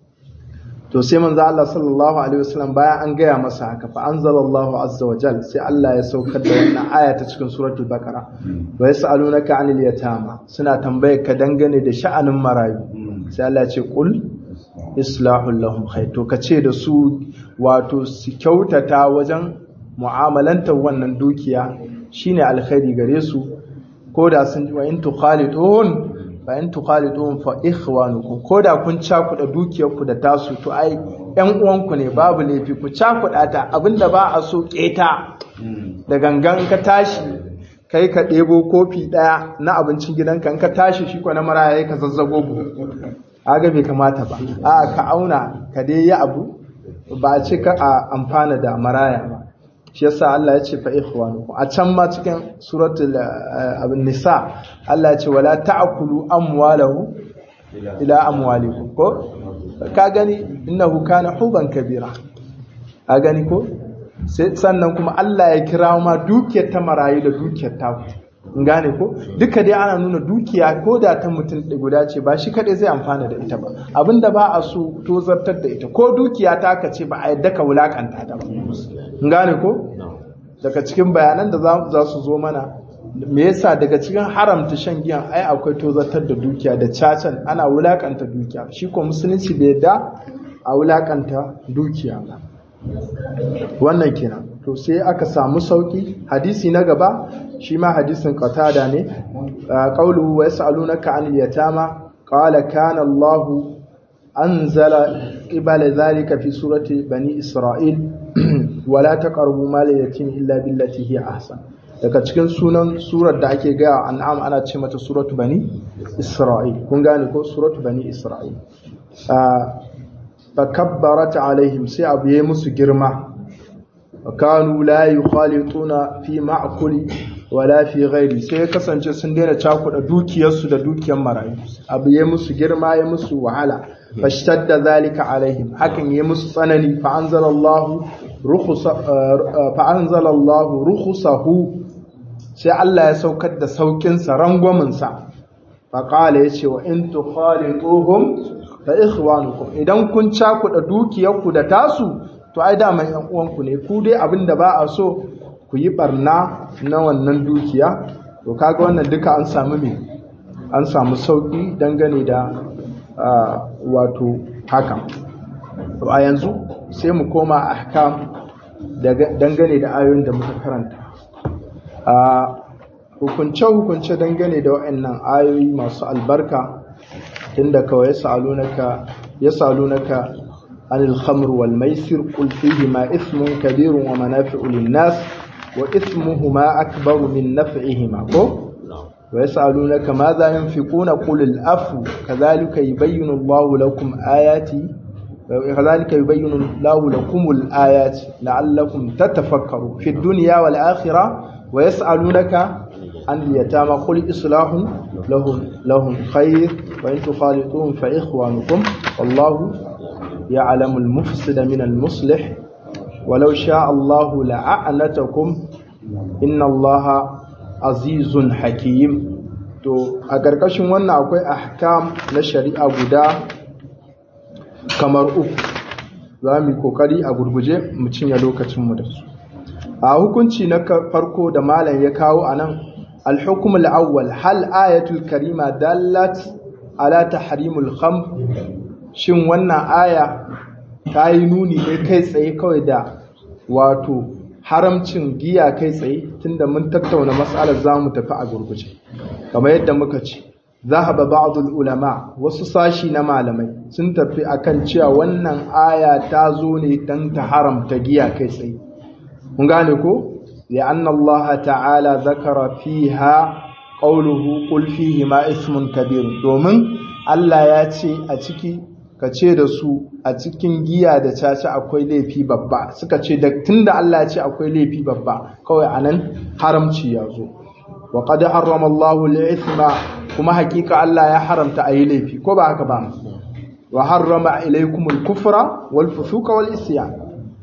to sai manzon Allah sallallahu alaihi wasallam bayan an gaya masa haka fa anzalallahu azza wa jal sai Allah ya saukar da wannan aya ta cikin suratul baqara wa yasalunaka anil yatama suna tambayar ka dangane da sha'anin marayu sai Allah ce kul islahul lahum khair to kace da su wato su kyautata wajen mu'amalantar wannan dukiya shine alkhairi gare su ko da sun wa in tukhalidun fa in tukhalidun fa ikhwanukum ko da kun cakuda dukiyar ku da tasu to ai ƴan uwanku ne babu laifi ku cakuda ta abinda ba a so keta da gangan ka tashi kai ka ɗebo kofi ɗaya na abincin gidanka in ka tashi shi ko na maraya ka zazzago buhu aga bai kamata ba a ka auna ka dai yi abu ba a ce ka a amfana da maraya ba shi yasa Allah ya ce fa ikhwanukum a can ma cikin suratul abin nisa Allah ya ce wala ta'kulu amwalahu ila amwalikum ko ka gani innahu kana huban kabira ka gani ko sai sannan kuma Allah ya kira ma dukiyar ta marayu da dukiyar ta gane ko duka dai ana nuna dukiya ko da ta mutum guda ce ba shi kadai zai amfana da ita ba abinda ba a so to zartar da ita ko dukiya ta ka ce ba a yadda ka wulakanta ta ba gane ko daga cikin bayanan da za su zo mana me yasa daga cikin haramta shan giyan ai akwai tozartar da dukiya da cacan ana wulakanta dukiya shi ko musulunci bai yadda a wulakanta dukiya ba wannan kenan to sai aka samu sauki hadisi na gaba shi ma hadisin qatada ne qawluhu wa yas'alunaka 'anil yatama qala kana Allah anzala qibala dhalika fi surati bani isra'il wa la taqrabu mal yatim illa billati hi ahsan daga cikin sunan surar da ake gaya an'am ana ce mata suratu bani isra'il kun gane ko suratu bani isra'il fakabbarat alaihim sai abu yayi musu girma kanu la yukhalituna fi ma'kuli wala fi ghairi sai ya kasance sun daina cakuɗa dukiyarsu da dukiyar marayu abu ya musu girma ya musu wahala fashtadda zalika alaihim hakan ya musu tsanani fa anzalallahu rukhsa fa anzalallahu rukhsahu sai Allah ya saukar da saukin sa rangwamin sa fa qala yace wa in tukhalituhum fa ikhwanukum idan kun cakuɗa dukiyarku da tasu to ai da mai yan uwanku ne ku dai abinda ba a so ku yi barna na wannan dukiya to kaga wannan duka an samu me an samu sauki dangane da wato haka to a yanzu sai mu koma ahkam dangane da ayoyin da muka karanta a hukunce hukunce dangane da waɗannan ayoyi masu albarka tunda kawai ya salunaka ya salunaka anil khamr wal maisir qul fihi ma ithmun kabirun wa manafi'u lin nas وإثمهما أكبر من نفعهما ويسألونك ماذا ينفقون قل الأفو كذلك يبين الله لكم آياتي كذلك يبين الله لكم الآيات لعلكم تتفكروا في الدنيا والآخرة ويسألونك عن اليتامى قل إصلاح لهم لهم خير وإن تخالطوهم فإخوانكم والله يعلم المفسد من المصلح ولو شاء الله لأعنتكم إن الله عزيز حكيم to a ƙarƙashin wannan akwai ahkam na shari'a guda kamar uku za mu yi kokari a gurguje mu cinye lokacinmu da su a hukunci na farko da malam ya kawo a nan alhukum al'awwal hal ayatul karima dallat ala tahrimul khamr shin wannan aya ta yi nuni ne kai tsaye kawai da wato haramcin giya kai tsaye tunda mun tattauna matsalar za mu tafi a gurguje kamar yadda muka ce zahaba ba'dul ulama wasu sashi na malamai sun tafi akan cewa wannan aya ta zo ne dan ta haramta giya kai tsaye kun gane ko li'anna Allah ta'ala zakara fiha qawluhu qul fihi ma ismun kabir domin Allah ya ce a ciki ka ce da su a cikin giya da caca akwai laifi babba suka ce da tunda Allah ya ce akwai laifi babba kawai anan haramci ya zo wa qad harrama Allahu al-ithma kuma hakika Allah ya haramta ayi laifi ko ba haka ba wa harrama ilaykum al-kufra wal fusuqa wal isyan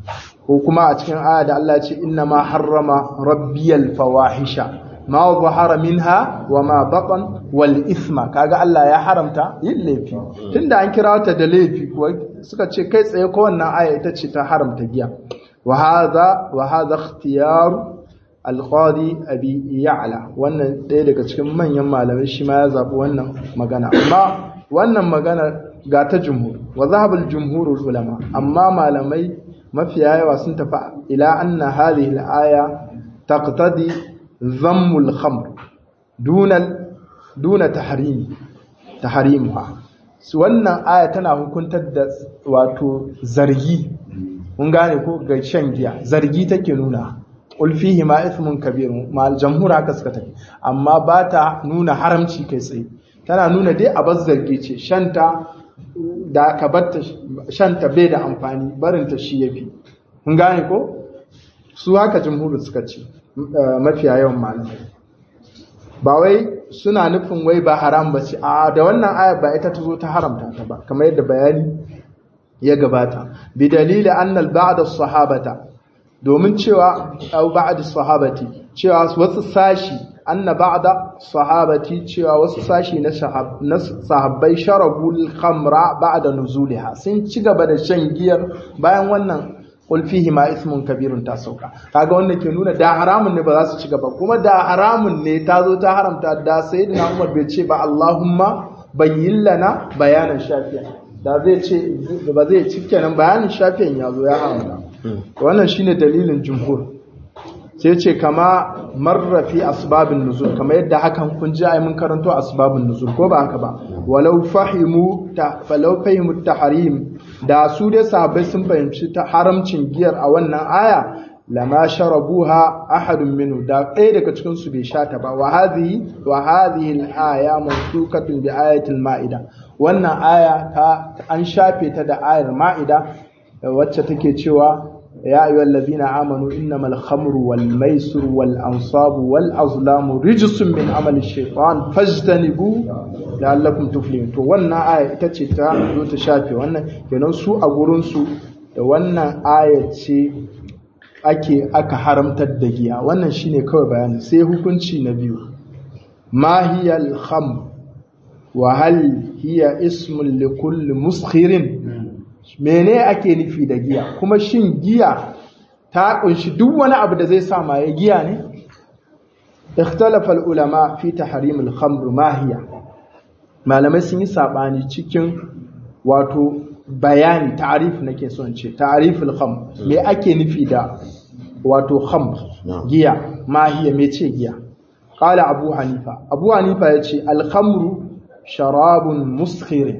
ko kuma a cikin aya da Allah ya ce inna ma harrama rabbiyal fawahisha ma zahara minha wa ma batan wal isma kaga Allah ya haramta yin laifi tunda an kira ta da laifi kuwa suka ce kai tsaye ko wannan aya ita ce ta haramta giya wa hadha wa hadha ikhtiyar al-qadi abi ya'la wannan ɗaya daga cikin manyan malamai shi ma ya zabi wannan magana amma wannan magana ga ta jumhur wa zahabul jumhurul ulama amma malamai mafiya yawa sun tafi ila anna hadhihi al-aya taqtadi dhammul khamr duna duna tahrimi tahrimuha wannan aya tana hukuntar da wato zargi mun gane ko ga shan giya zargi take nuna qul fihi ma ithmun kabir ma jamhur haka suka tafi amma ba ta nuna haramci kai tsaye tana nuna dai a bar zargi ce shanta da ka batta shanta bai da amfani barinta shi yafi mun gane ko su haka jamhur suka ce mafiya yawan malamai ba wai suna nufin wai ba haram ba ce a da wannan aya ba ita ta zo ta haramta ta ba kamar yadda bayani ya gabata bi dalili annal ba'da sahabata domin cewa au ba'da sahabati cewa wasu sashi anna ba'da sahabati cewa wasu sashi na sahabbai sharabul khamra ba'da nuzuliha sun ci gaba da shan giyar bayan wannan qul fihi ma ismun kabirun ta sauka kaga wannan ke nuna da haramun ne ba za su ci gaba kuma da haramun ne ta zo ta haramta da sayyidina Umar bai ce ba Allahumma bayyin lana bayanan shafiya da zai ce ba zai ci kenan bayanin shafiyan ya zo ya haramta wannan shine dalilin jumhur sai ce kama marra fi asbabin nuzul kama yadda hakan kun ji ai mun karanto asbabun nuzul ko ba haka ba walau fahimu ta falau fahimu tahrim da su dai sahabbai sun fahimci ta haramcin giyar a wannan aya lama sharabuha ahadun minhu da ɗaya daga cikin su bai sha ta ba wa hadhihi wa hadhihi al-aya mansukatun bi ayati al-ma'ida wannan aya ta an shafe ta da ayar ma'ida wacce take cewa ya ayyuhal ladina amanu innamal khamru wal maisir wal ansabu wal azlamu rijsun min amali shaytan fajtanibu la'allakum tuflihun to wannan aya ita ce ta zo ta shafe wannan kenan su a gurin su da wannan aya ce ake aka haramtar da giya wannan shine kawai bayani sai hukunci na biyu ma hiya al khamr wa hal hiya ismun li kulli muskhirin mene ake nufi da giya kuma shin giya ta kunshi duk wani abu da zai sa maye giya ne ikhtalafa ulama fi tahrim al-khamr ma hiya malamai sun yi sabani cikin wato bayani ta'rif nake son ce ta'rif al-khamr me ake nufi da wato khamr giya ma hiya me ce giya qala abu hanifa abu hanifa yace al-khamru sharabun muskhirin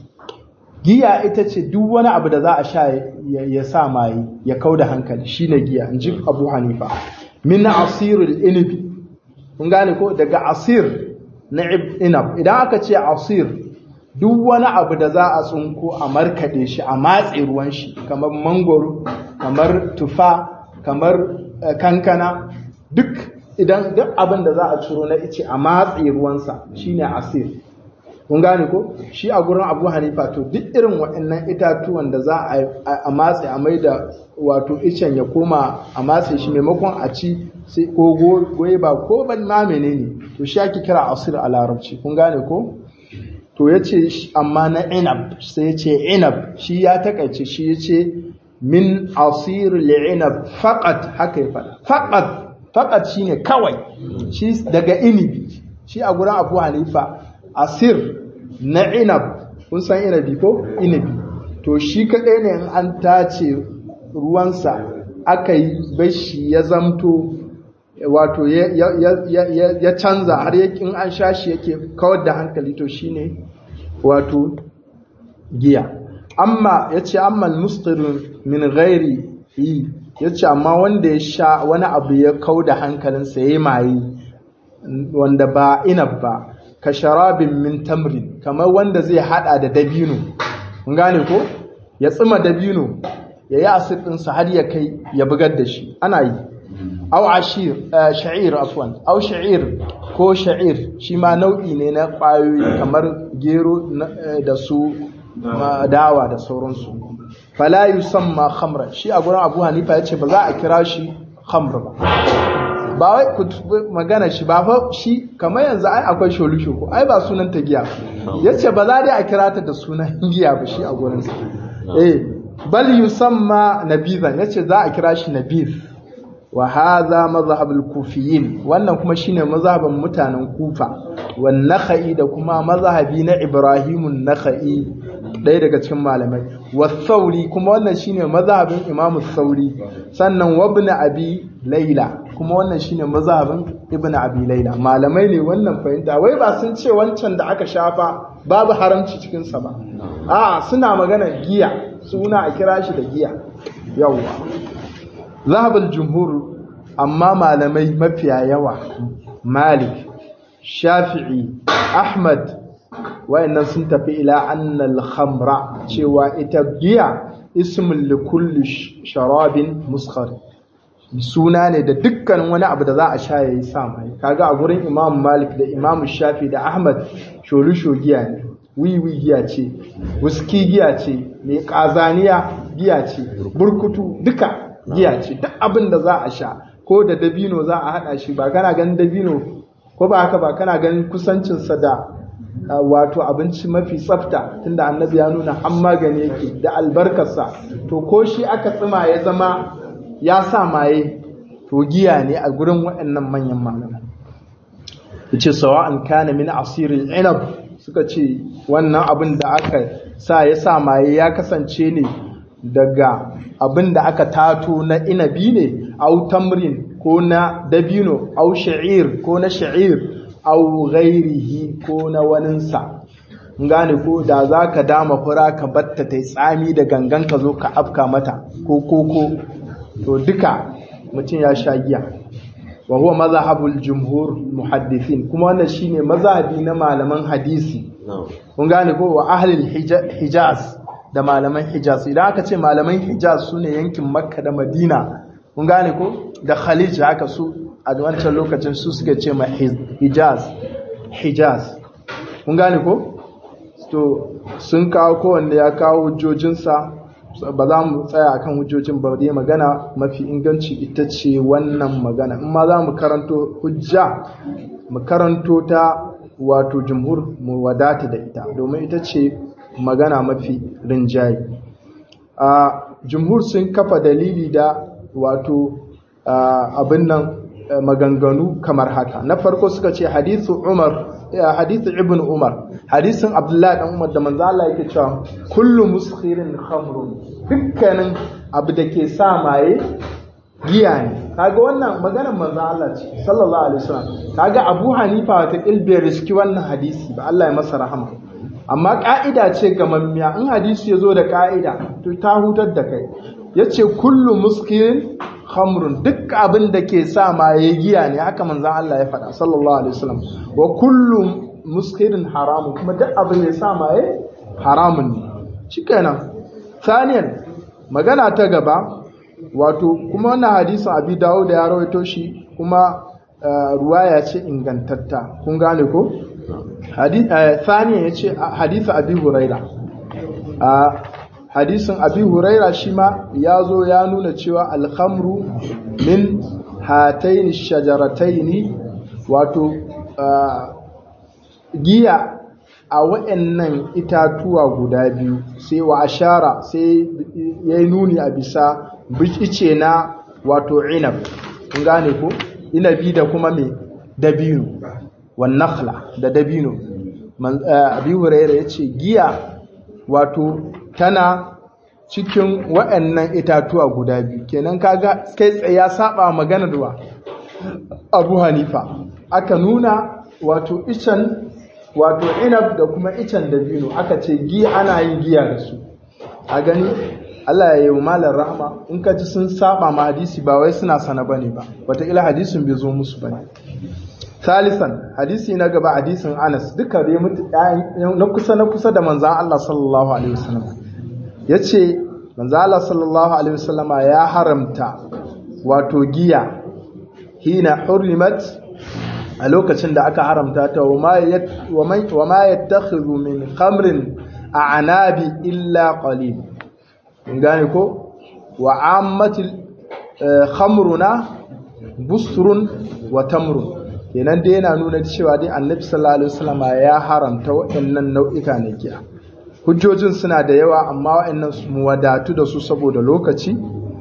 giya ita ce duk wani abu da za a sha ya sa maye ya kau da hankali shine giya in ji abu hanifa min asirul inibi kun gane ko daga asir na inab idan aka ce asir duk wani abu da za a tsunko a markaɗe shi a matse ruwan shi kamar mangoro kamar tufa kamar kankana duk idan duk abin da za a ciro na ice a matse ruwansa shine asir kun gane ko shi a gurin abu hanifa to duk irin waɗannan itatuwan da za a matse a mai da wato icen ya koma a matse shi maimakon a ci sai ko goyi ba ko ban ma menene to shi ake kira asir a larabci kun gane ko to ya ce amma na inab sai ya ce inab shi ya takaice shi ya ce min asir li'inab faqat haka ya faɗa faqat faqat shine kawai shi daga inibi shi a gurin abu hanifa asir na inab kun san inabi ko inabi to shi kaɗai ne in an tace ruwansa aka yi bashi ya zamto wato ya canza har in an sha shi yake kawar da hankali to shine wato giya amma ya ce amma mustirin min gairi yi ya ce amma wanda ya sha wani abu ya kau da hankalinsa ya yi maye wanda ba inab ba ka sharabin min tamrin kamar wanda zai hada da dabino kun gane ko ya tsima dabino ya yi asir ɗinsa har ya kai ya bugar da shi ana yi au ashir sha'ir afwan au sha'ir ko sha'ir shi ma nau'i ne na ƙwayoyi kamar gero da su dawa da sauransu fala yusamma khamra shi a gurin abu hanifa ya ce ba za a kira shi khamr ba ba wai ku magana shi ba fa shi kamar yanzu ai akwai sholusho ko ai ba sunan ta giya yace ba za dai a kira ta da sunan giya ba shi a gurin sa eh bal yusamma nabizan yace za a kira shi nabiz wa hadha mazhab al-kufiyin wannan kuma shine mazhaban mutanen kufa wan nakhai da kuma mazhabi na ibrahim an-nakhai ɗaya daga cikin malamai wa thauri kuma wannan shine mazhabin imamu thauri sannan wabn abi laila kuma wannan shine mazhabin ibn abi laila malamai ne wannan fahimta wai ba sun ce wancan da aka shafa babu haramci cikin sa ba a suna magana giya suna a kira shi da giya yawwa zahabul jumhur amma malamai mafiya yawa malik shafi'i ahmad wayannan sun tafi ila annal khamra cewa ita giya ismul likulli sharabin muskhar suna ne da dukkan wani abu da za a sha yayi sa mai kaga a gurin imam malik da imam shafi da ahmad sholusho giya ne wiwi giya ce wuski giya ce mai kazaniya giya ce burkutu duka giya ce duk abin da za a sha ko da dabino za a hada shi ba kana ganin dabino ko ba haka ba kana ganin kusancinsa da wato abinci mafi tsafta tunda annabi ya nuna an magani yake da albarkarsa to ko shi aka tsima ya zama ya sa maye to giya ne a gurin waɗannan manyan malamai yace sawa'an kana min asiril inab suka ce wannan abin da aka sa ya sa maye ya kasance ne daga abin da aka tato na inabi ne au tamrin ko na dabino au sha'ir ko na sha'ir au ghairihi ko na waninsa gane ko da za ka dama fura ka batta ta tsami da gangan ka zo ka afka mata ko koko to duka mutum ya sha giya wa huwa mazhabul jumhur muhaddithin kuma wannan shine mazhabi na malaman hadisi kun gane ko wa ahlul hijaz da malaman hijaz idan aka ce malaman hijaz su ne yankin makka da madina kun gane ko da khalij haka su a wancan lokacin su suka ce ma hijaz hijaz kun gane ko to sun kawo kowanne ya kawo hujjojinsa ba za mu tsaya akan hujjojin ba dai magana mafi inganci ita ce wannan magana in ma za mu karanto hujja mu karanto ta wato jumhur mu wadata da ita domin ita ce magana mafi rinjaye a jumhur sun kafa dalili da wato abin nan maganganu kamar haka na farko suka ce hadithu umar hadithu ibn umar hadisin abdullahi dan umar da manzo Allah yake cewa kullu muskhirin khamrun dukkanin abu da ke sa maye giya ne kaga wannan maganar manzo Allah ce sallallahu alaihi wasallam kaga Abu Hanifa wata ilbe riski wannan hadisi ba Allah ya masa rahama amma ka'ida ce ga mammiya in hadisi ya zo da ka'ida to ta hutar da kai yace kullu muskirin khamrun duk abin da ke sa maye giya ne haka manzo Allah ya faɗa sallallahu alaihi wasallam wa kullu muskirin haramun kuma duk abin da ya sa maye haramun ne shikenan saniyan magana ta gaba wato kuma wannan hadisin abi dawo da ya rawaito shi kuma ruwaya ce ingantatta kun gane ko saniya ya ce hadisi abi huraira hadisin abi huraira shi ma ya zo ya nuna cewa alhamru min hataini shajarataini wato giya a waɗannan itatuwa guda biyu sai wa ashara sai ya yi nuni a bisa ice na wato inab kun gane ko inabi da kuma mai dabino wan nakhla da dabino abi hurairah yace giya wato tana cikin waɗannan itatuwa guda biyu kenan kaga kai tsaye ya saba magana da Abu Hanifa aka nuna wato icen wato inab da kuma icen dabino aka ce giya ana yin giya da su a gani Allah ya yi malar rahama in ka ji sun saba ma hadisi ba wai suna sana bane ba wataƙila hadisin bai zo musu bane salisan hadisi na gaba hadisin Anas duka dai mutu na kusa na kusa da manzan Allah sallallahu alaihi wasallam yace manzan Allah sallallahu alaihi wasallam ya haramta wato giya hina hurrimat a lokacin da aka haramta ta wa ma yattakhidhu min khamrin a'nabi illa qalil in gane ko wa ammatil khamruna busrun wa tamrun kenan dai yana nuna cewa dai annabi sallallahu alaihi wasallam ya haramta waɗannan nau'ika na giya hujjojin suna da yawa amma waɗannan su mu wadatu da su saboda lokaci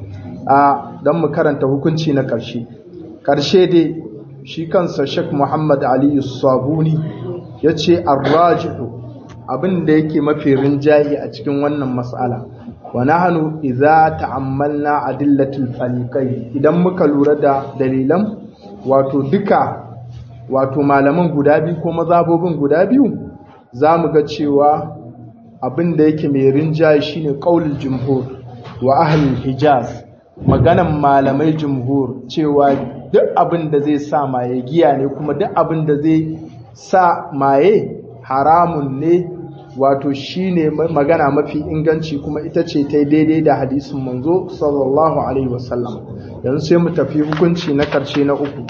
a dan mu karanta hukunci na ƙarshe ƙarshe dai shi kansa Sheikh Muhammad Ali Sabuni yace ar-rajihu abin da yake mafi rinjayi a cikin wannan mas'ala wa nahnu idza ta'ammalna adillatul faliqai idan muka lura da dalilan wato duka wato malaman guda biyu ko mazhabobin guda biyu zamu ga cewa abin da yake mai rinjaye shine qaulul jumhur wa ahlul hijaz maganan malamai jumhur cewa duk abin da zai sa maye giya ne kuma duk abin da zai sa maye haramun ne wato shine magana mafi inganci kuma ita ce ta daidai da hadisin manzo sallallahu alaihi wasallam yanzu sai mu tafi hukunci na karshe na uku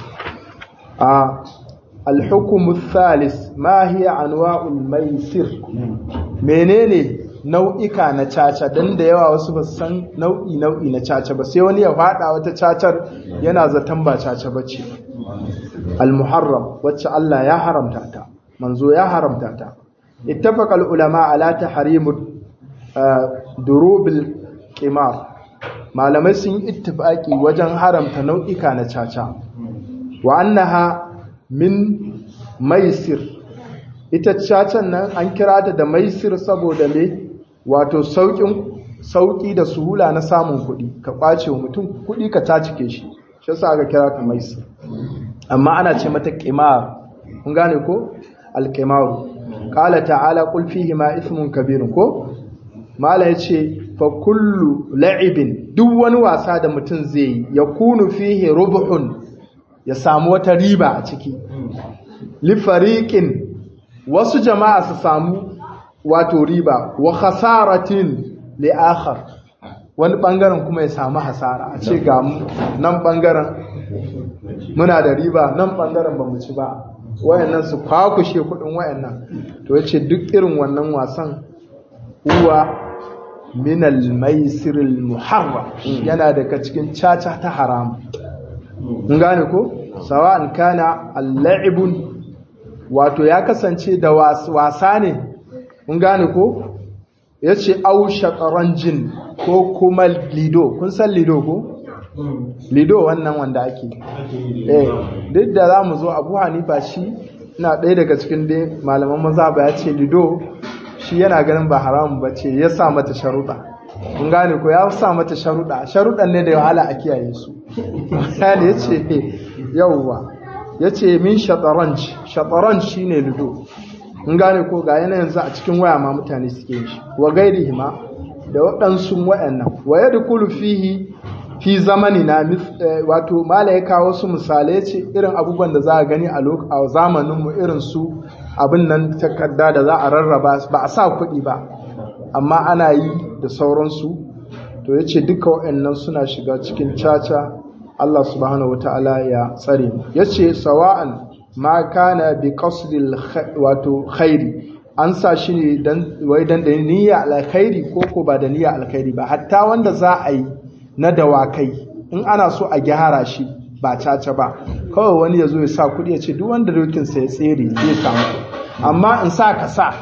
a alhukumu thalis ma hiya anwa'ul maisir menene nau'ika na caca dan da yawa wasu ba san nau'i nau'i na caca ba sai wani ya fada wata cacar yana zaton ba caca bace al-muharram wacce Allah ya haramta ta manzo ya haramta ta ittafaqa al-ulama ala tahrim durubil qimar malamai sun yi ittifaki wajen haramta nau'ika na caca wa annaha min maisir ita cacan nan an kira ta da maisir saboda me wato saukin sauki da suhula na samun kuɗi ka kwace wa mutum kuɗi ka tacike shi shi yasa aka kira ta maisir amma ana ce mata qimar kun gane ko al-qimar qala ta'ala qul fihi ma ismun kabirun ko mala yace fa kullu la'ibin duk wani wasa da mutum zai yi yakunu fihi rubhun ya samu wata riba a ciki lifariƙin wasu jama'a su samu wato riba wa khasaratin li akhar wani bangaren kuma ya samu hasara a ce ga nan bangaren muna da riba nan bangaren ba mu ci ba wayannan su kwakushe kudin wayannan to yace duk irin wannan wasan huwa min al-maisir al-muharram yana daga cikin caca ta haram mun gane ko sawa'an kana al-la'ibun wato ya kasance da wasa ne mun gane ko yace au shataranjin ko kuma lido kun san lido ko lido wannan wanda ake eh duk da za mu zo abu hanifa shi na ɗaya daga cikin dai malaman maza ba ya ce lido shi yana ganin ba haramun ba ce ya sa mata sharuɗa kun gane ko ya sa mata sharuɗa sharuɗan ne da wahala a kiyaye su yani ya ce yauwa ya ce min shataranj shataranj shi ne lido kun gane ko ga yana yanzu a cikin waya ma mutane suke shi wa gairi hima da waɗansu waɗannan wa ya dukulu fihi fi zamani na wato mala ya kawo su misalai ce irin abubuwan da za a gani a zamaninmu irin su abin nan takarda da za a rarraba ba a sa kuɗi ba amma ana yi da sauransu to ya ce duka waɗannan suna shiga cikin caca Allah subhanahu wa ta'ala ya tsare ya ce sawa'an ma kana bi qasdil wato khairi an sa shi ne dan wai dan da niyya alkhairi ko ko ba da niyya alkhairi ba hatta wanda za a yi na dawakai in ana so a gyara shi ba caca ba kawai wani ya zo ya sa kuɗi ya ce duk wanda dokinsa ya tsere zai samu amma in sa ka sa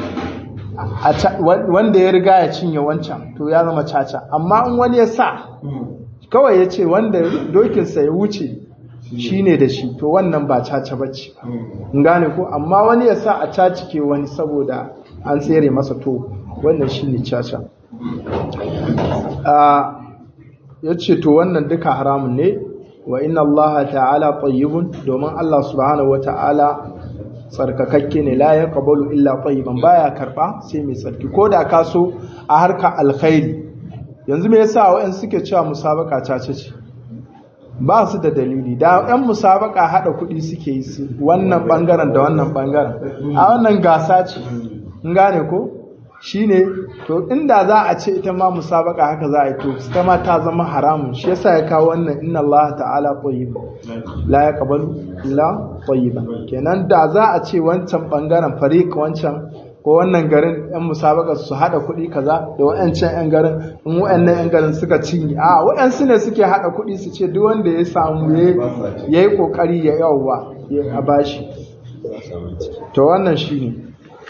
wanda ya riga ya cinye wancan to ya zama caca amma in wani ya sa kawai ya ce wanda dokinsa ya wuce shi ne da shi to wannan ba caca ba ce in gane ko amma wani ya sa a cacike wani saboda an tsere masa to wannan shi ne caca ya ce to wannan duka haramun ne wa inna allaha ta'ala tayyibun domin Allah subhanahu wa ta'ala tsarkakakke ne la ya qabalu illa tayyiban baya karba sai mai tsarki ko da ka so a harka alkhairi yanzu me yasa wa'an suke cewa musabaka cace ce ba su da dalili da yan musabaka hada kuɗi suke yi su wannan bangaren da wannan bangaren a wannan gasa ce in gane ko shine to inda za a ce ita ma musabaka haka za a yi to ita ma ta zama haramun shi yasa ya kawo wannan inna Allah ta'ala tayyib la yaqbalu illa tayyiban kenan da za a ce wancan bangaren fariq wancan ko wannan garin yan musabaka su hada kuɗi kaza da wayancan yan garin in wayannan yan garin suka cinye a wayansu ne suke hada kuɗi su ce duk wanda ya samu ya yi kokari ya yawwa a bashi to wannan shine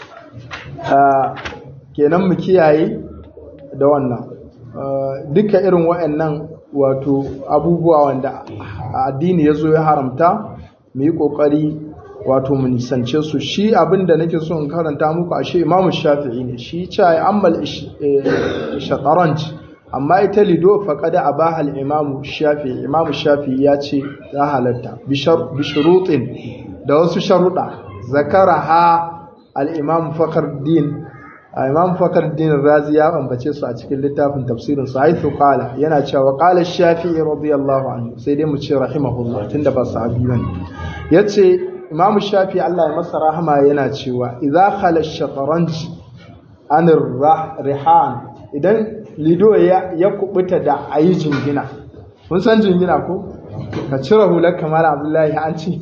kenan mu kiyaye da wannan duka irin waɗannan wato abubuwa wanda addini ya zo ya haramta mu yi ƙoƙari wato mu nisance su shi abin da nake so in karanta muku ashe imamu shafi'i ne shi ce ya ammal shataranj amma ita lido faƙada a ba hal imamu shafi'i imamu shafi'i ya ce ya halatta bishurutin da wasu sharuɗa zakara ha al-imam fakar din imam fakar din razi ya ambace su a cikin littafin tafsirin su haithu qala yana cewa qala shafi'i radiyallahu anhu sai dai mu ce rahimahullah tunda ba sahabi bane yace imam shafi'i Allah ya masa rahama yana cewa idza khala ash-shatranj an rihan idan lido ya ya kubuta da ayi jingina kun san jingina ko ka cire hular kamar abdullahi an ce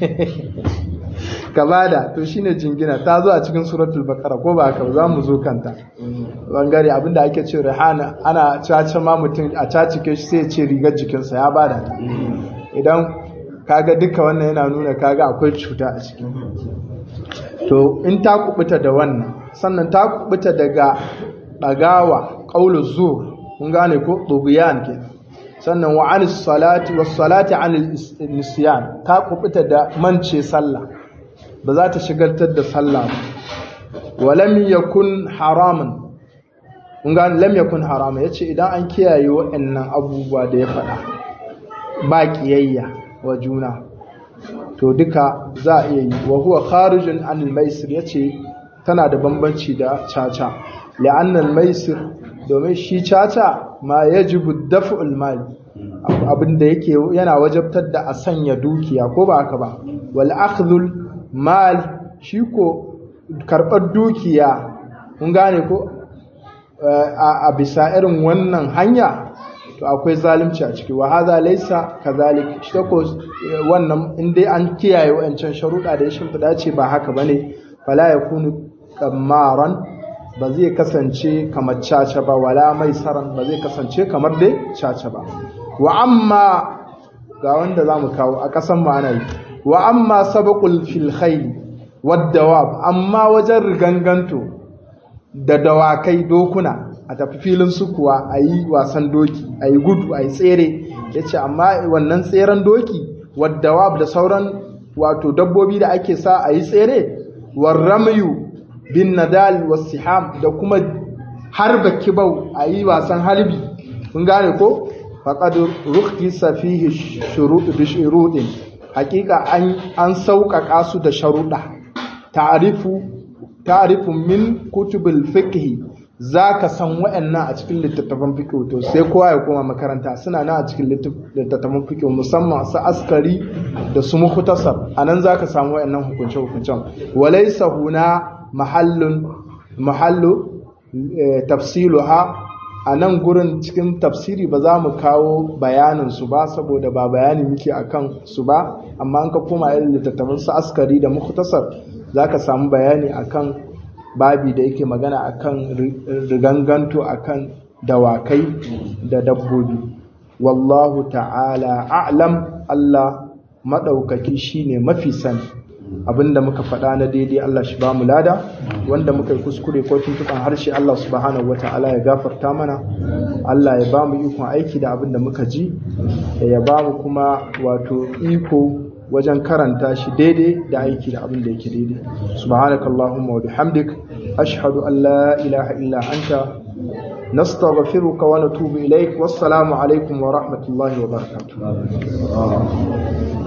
ka bada to shine jingina ta zo a cikin suratul baqara ko ba haka za mu zo kanta bangare abinda ake ce rihana ana caca ma mutum a cacike shi sai ya ce rigar jikinsa ya bada ta idan kaga duka wannan yana nuna kaga akwai cuta a ciki to in ta kubuta da wannan sannan ta kubuta daga dagawa qaulu zur kun gane ko dubiyan ke sannan wa anis salati was salati anil nisyan ta kubuta da mance sallah ba za ta shigaltar da sallah ba walam yakun haramun kun ga lam yakun haramun yace idan an kiyaye waɗannan abubuwa da ya faɗa ba kiyayya wa juna to duka za a iya yi wa huwa kharijun anil maisir yace tana da bambanci da caca la'anna al maisir domin shi caca ma yajibu daf'ul mal abin da yake yana wajabtar da a sanya dukiya ko ba haka ba wal akhdhul mal shi ko karɓar dukiya kun gane ko a bisa irin wannan hanya to akwai zalunci a ciki wa hadha laysa kadhalik shi ko wannan in dai an kiyaye wayancan sharuɗa da ya shimfiɗa ce ba haka bane fala yakunu kamaran ba zai kasance kamar caca ba wala mai saran ba zai kasance kamar dai caca ba wa amma ga wanda zamu kawo a kasan mu ana yi wa amma sabaqul fil khayl wad dawab amma wajen riganganto da dawakai dokuna a tafi filin sukuwa a yi wasan doki a yi gudu a yi tsere ya ce amma wannan tseren doki wadda da sauran wato dabbobi da ake sa a yi tsere warramayu bin nadal wasiham da kuma harba kibau a yi wasan halbi kun gane ko faƙad rukhisa fihi shuruɗin hakika an sauƙaƙa su da sharuɗa ta'arifu ta'arifu min kutubul fiqh zaka san waɗannan a cikin littattafan fiqh to sai kowa ya koma makaranta suna nan a cikin littattafan fiqh musamman su askari da su mukhtasar anan zaka samu waɗannan hukunce hukuncen walaysa huna mahallun mahallu tafsiluha a nan gurin cikin tafsiri ba za mu kawo bayanin su ba saboda ba bayani muke akan su ba amma an ka koma irin littattafan su askari da mukhtasar za ka samu bayani akan babi da yake magana akan riganganto akan dawakai da dabbobi wallahu ta'ala a'lam Allah maɗaukaki shine mafi sani abinda muka faɗa na daidai Allah shi ba mu lada wanda muka yi kuskure ko tuntuɓan harshe Allah subhanahu wata'ala ya gafarta mana Allah ya ba mu ikon aiki da abinda muka ji ya ba mu kuma wato iko wajen karanta shi daidai da aiki da abin da yake daidai subhanakallahumma wa bihamdik ashhadu an la ilaha illa anta nastaghfiruka wa natubu ilaik wassalamu alaikum wa rahmatullahi wa barakatuh